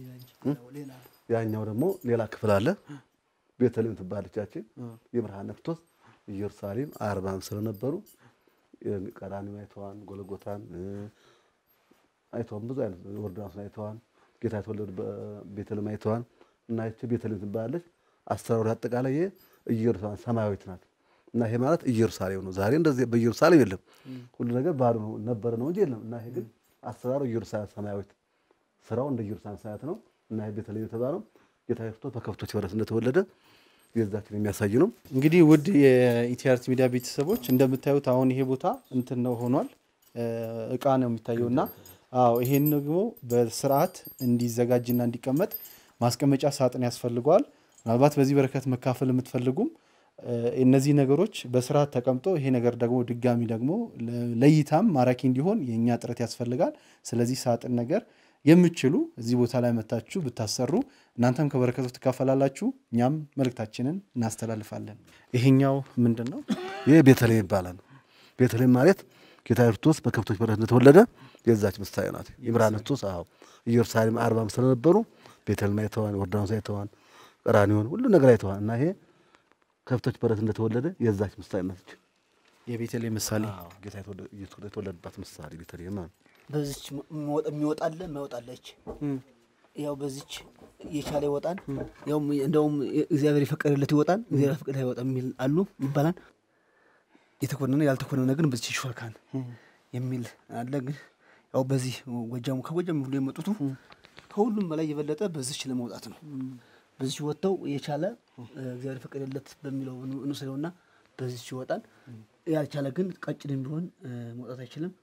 ያኛው ደግሞ ሌላ ክፍል አለ። ቤተልሔም ትባለቻችን እ፣ የብርሃነ ክርስቶስ ኢየሩሳሌም አርባም ስለነበሩ ቀራንዮ አይተዋን፣ ጎለጎታን እ፣ አይተዋን፣ ብዙ አይነት ዮርዳኖስን አይተዋን፣ ጌታ የተወለዱ ቤተልሔም አይተዋን እና ይቺ ቤተልሔም ትባላለች። አሰራሩ አጠቃላይ ይሄ ኢየሩሳሌም ሰማያዊት ናት እና ይሄ ማለት ኢየሩሳሌም ነው። ዛሬ እንደዚህ በኢየሩሳሌም የለም፣ ሁሉ ነገር ባዶ ነው ነበረ ነው እንጂ የለም። እና ይሄ ግን አሰራሩ ኢየሩሳሌም ሰማያዊት ስራው እንደ ኢየሩሳሌም ሰማያት ነው እና ይሄ ቤተልሔም የተባለው ጌታ ክርስቶስ በከብቶች በረት እንደተወለደ የዛችን የሚያሳይ ነው። እንግዲህ ውድ የኢቲአርት ሚዲያ ቤተሰቦች እንደምታዩት አሁን ይሄ ቦታ እንትን ነው ሆኗል፣ እ፣ እቃ ነው የሚታየው እና አዎ ይሄን ደግሞ በስርዓት እንዲዘጋጅና እንዲቀመጥ ማስቀመጫ ሳጥን ያስፈልገዋል። ምናልባት በዚህ በረከት መካፈል የምትፈልጉም እ፣ እነዚህ ነገሮች በስርዓት ተቀምጦ ይሄ ነገር ደግሞ ድጋሚ ደግሞ ለ- ለእይታም ማራኪ እንዲሆን የእኛ ጥረት ያስፈልጋል። ስለዚህ ሳጥን ነገር የምችሉ እዚህ ቦታ ላይ መታችሁ ብታሰሩ እናንተም ከበረከቱ ትካፈላላችሁ፣ እኛም መልእክታችንን እናስተላልፋለን። ይሄኛው ምንድን ነው? ይህ ቤተልሔም ይባላል። ቤተልሔም ማለት ጌታ ክርስቶስ በከብቶች በረት እንደተወለደ የዛች ምሳሌ ናት። ይምራን ክርስቶስ አዎ ኢየሩሳሌም አርባም ስለነበሩ ቤተልሔም አይተዋን፣ ዮርዳኖስ አይተዋን፣ ቀራንዮን ሁሉ ነገር አይተዋን እና ይሄ ከብቶች በረት እንደተወለደ የዛች ምሳሌ ናት። የቤተልሔም ምሳሌ አዎ ጌታ የተወለደ- ኢየሱስ ክርስቶስ የተወለደባት ምሳሌ ቤተልሔም ማለት ነው። በዚች የሚወጣለ የማይወጣለች ያው በዚች የቻለ ይወጣል። ያው እንደውም እግዚአብሔር የፈቀደለት ይወጣል፣ እግዚአብሔር የፈቀደ አይወጣም የሚል አሉ ይባላል። የተኮነነ ያልተኮነነ ግን በዚች ይሾልካል የሚል አለ። ግን ያው በዚህ ጎጃሙ ከጎጃም ሁሉ የመጡቱ ከሁሉም በላይ የበለጠ በዚች ለመውጣት ነው። በዚች ወጥተው የቻለ እግዚአብሔር የፈቀደለት በሚለው እንውሰደውና በዚች ይወጣል። ያልቻለ ግን ቀጭንም ቢሆን መውጣት አይችልም፣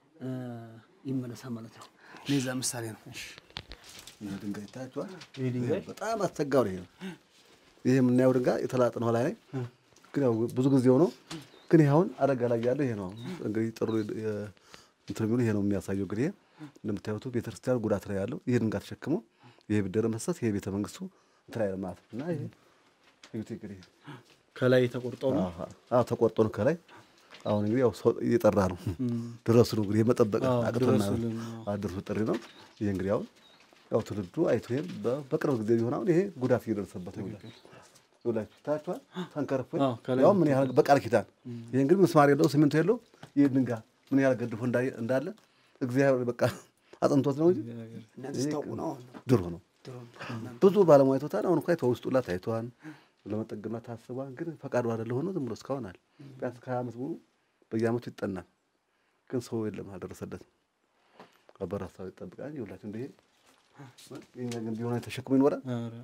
ይመለሳል ማለት ነው። ለዛ ምሳሌ ነው። ይህ ድንጋይ ይታያችኋል። በጣም አስቸጋሪ ይሄ ነው። ይህ የምናየው ድንጋይ የተላጠ ነው ላይ ግን ያው ብዙ ጊዜ ሆኖ ግን ይሄ አሁን አደጋ ላይ ያለው ይሄ ነው። እንግዲህ ጥሩ የ- እንትን የሚሉ ይሄ ነው የሚያሳየው። እንግዲህ እንደምታዩት ቤተክርስቲያን ጉዳት ላይ ያለው ይሄ ድንጋይ ተሸክሞ ይሄ ቢደረ መሰስ ይሄ ቤተ መንግስቱ እንትን ላይ ማለት ነው እና ይሄ እዩት እንግዲህ ከላይ ተቆርጦ ነው። አዎ አዎ፣ ተቆርጦ ነው ከላይ። አሁን እንግዲህ ያው ሰው እየጠራ ነው ድረሱ ነው እንግዲህ የመጠበቅ አዎ፣ አቅቶና ድረሱልን፣ አዎ፣ ድረሱ ጥሪ ነው። ይሄ እንግዲህ አሁን ያው ትውልዱ አይቶ ይሄም በ- በቅርብ ጊዜ ቢሆን አሁን ይሄ ጉዳት እየደረሰበት ነው። ይኸውላችሁ ታያችኋል። ተንከርፎ አዎ፣ ከላይ ያው ምን ያህል በቃል ኪዳን ይሄ እንግዲህ ምስማር የለው ሲሚንቶ የለው ይሄ ድንጋይ ምን ያህል ገድፎ እንዳይ- እንዳለ እግዚአብሔር በቃ አጥንቶት ነው እንጂ እናንተ ስታውቁ ነው አሁን ድሮ ነው። ድሮ ነው። ብዙ ባለሙያ አይቶታል። አሁን እኮ አይተው ውስጡ ላ ታይተዋል፣ ለመጠገና ታስቧል። ግን ፈቃዱ አይደለ ሆኖ ዝም ብሎ እስካሁን አለ። ቢያንስ ከሀያ ዓመት ሙሉ በየዓመቱ ይጠናል። ግን ሰው የለም አልደረሰለትም። በራሳው ይጠብቃል። ይኸውላችሁ እንደ ይሄ የእኛ ግን ቢሆን ተሸክሞ ይኖራል። ኧረ፣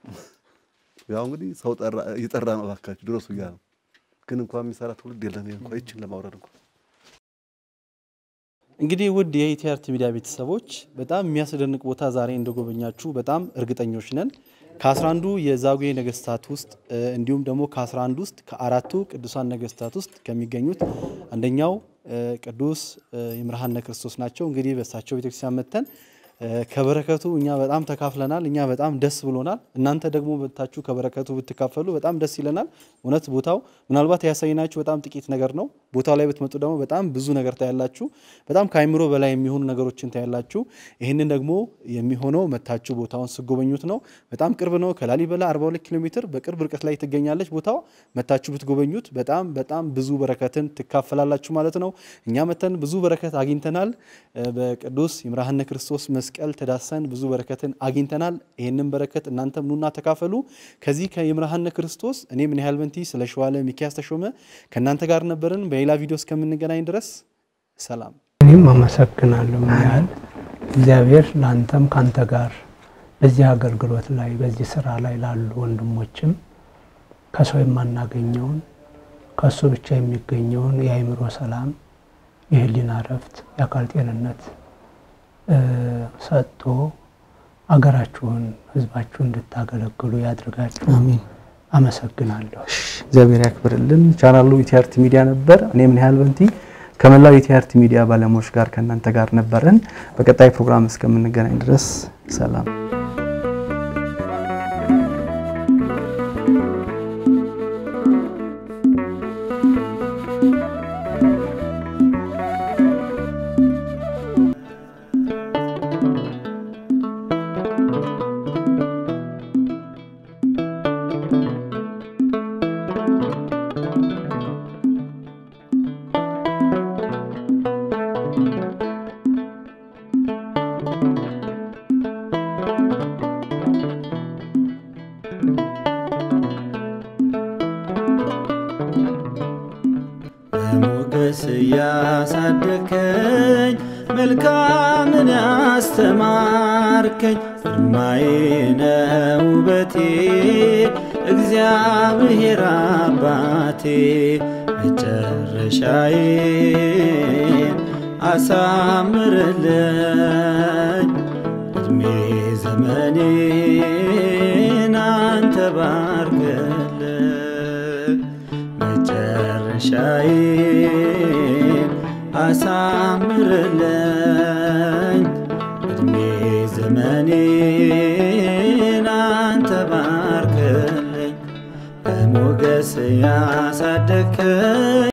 ያው እንግዲህ ሰው ጠራ እየጠራ ነው እባካችሁ ድረሱ እያለ ነው። ግን እንኳን የሚሰራ ትውልድ የለም። ይሄ እንኳን ይችን ለማውረድ እንኳን እንግዲህ ውድ የኢቲአርቲ ሚዲያ ቤተሰቦች በጣም የሚያስደንቅ ቦታ ዛሬ እንደጎበኛችሁ በጣም እርግጠኞች ነን። ከአስራ አንዱ የዛጉዌ ነገስታት ውስጥ እ፣ እንዲሁም ደግሞ ከአስራ አንዱ ውስጥ ከአራቱ ቅዱሳን ነገስታት ውስጥ ከሚገኙት አንደኛው እ፣ ቅዱስ እ፣ ይምርሃነ ክርስቶስ ናቸው። እንግዲህ በእሳቸው ቤተክርስቲያን መጥተን እ፣ ከበረከቱ እኛ በጣም ተካፍለናል። እኛ በጣም ደስ ብሎናል። እናንተ ደግሞ መጥታችሁ ከበረከቱ ብትካፈሉ በጣም ደስ ይለናል። እውነት ቦታው ምናልባት ያሳይናችሁ በጣም ጥቂት ነገር ነው። ቦታው ላይ ብትመጡ ደግሞ በጣም ብዙ ነገር ታያላችሁ። በጣም ከአይምሮ በላይ የሚሆኑ ነገሮችን ታያላችሁ። ይህንን ደግሞ የሚሆነው መታችሁ ቦታውን ስጎበኙት ነው። በጣም ቅርብ ነው። ከላሊበላ 42 ኪሎ ሜትር በቅርብ ርቀት ላይ ትገኛለች ቦታው። መታችሁ ብትጎበኙት በጣም በጣም ብዙ በረከትን ትካፈላላችሁ ማለት ነው። እኛ መተን ብዙ በረከት አግኝተናል። እ፣ በቅዱስ ይምርሃነ ክርስቶስ መስቀል ተዳሰን ብዙ በረከትን አግኝተናል። ይህንን በረከት እናንተም ኑና ተካፈሉ። ከዚህ ከይምርሃነ ክርስቶስ እኔ ምን ያህል በንቲ ስለ ሸዋለ ሚኪያስ ተሾመ ከእናንተ ጋር ነበርን። በሌላ ቪዲዮ እስከምንገናኝ ድረስ ሰላም። እኔም አመሰግናለሁ። ምን ያህል እግዚአብሔር ለአንተም ከአንተ ጋር በዚህ አገልግሎት ላይ በዚህ ስራ ላይ ላሉ ወንድሞችም ከሰው የማናገኘውን ከእሱ ብቻ የሚገኘውን የአእምሮ ሰላም፣ የህሊና እረፍት፣ የአካል ጤንነት እ፣ ሰጥቶ አገራችሁን፣ ህዝባችሁን እንድታገለግሉ ያድርጋችሁ። አሜን። አመሰግናለሁ። እግዚአብሔር ያክብርልን። ቻናሉ ኢቲአርቲ ሚዲያ ነበር። እኔ ምን ያህል በንቲ ከመላው ኢቲአርቲ ሚዲያ ባለሙያዎች ጋር ከእናንተ ጋር ነበርን። በቀጣይ ፕሮግራም እስከምንገናኝ ድረስ ሰላም። በሞገስ ያሳደከኝ መልካምን ያስተማርከኝ ግርማዬ ነው ውበቴ እግዚአብሔር አባቴ መጨረሻዬን አሳምርልኝ እድሜ ዘመኔን አንተ ባርክልኝ ጋሻዬን አሳምርልኝ እድሜ ዘመኔን አንተ ባርክልኝ በሞገስ ያሳደግከኝ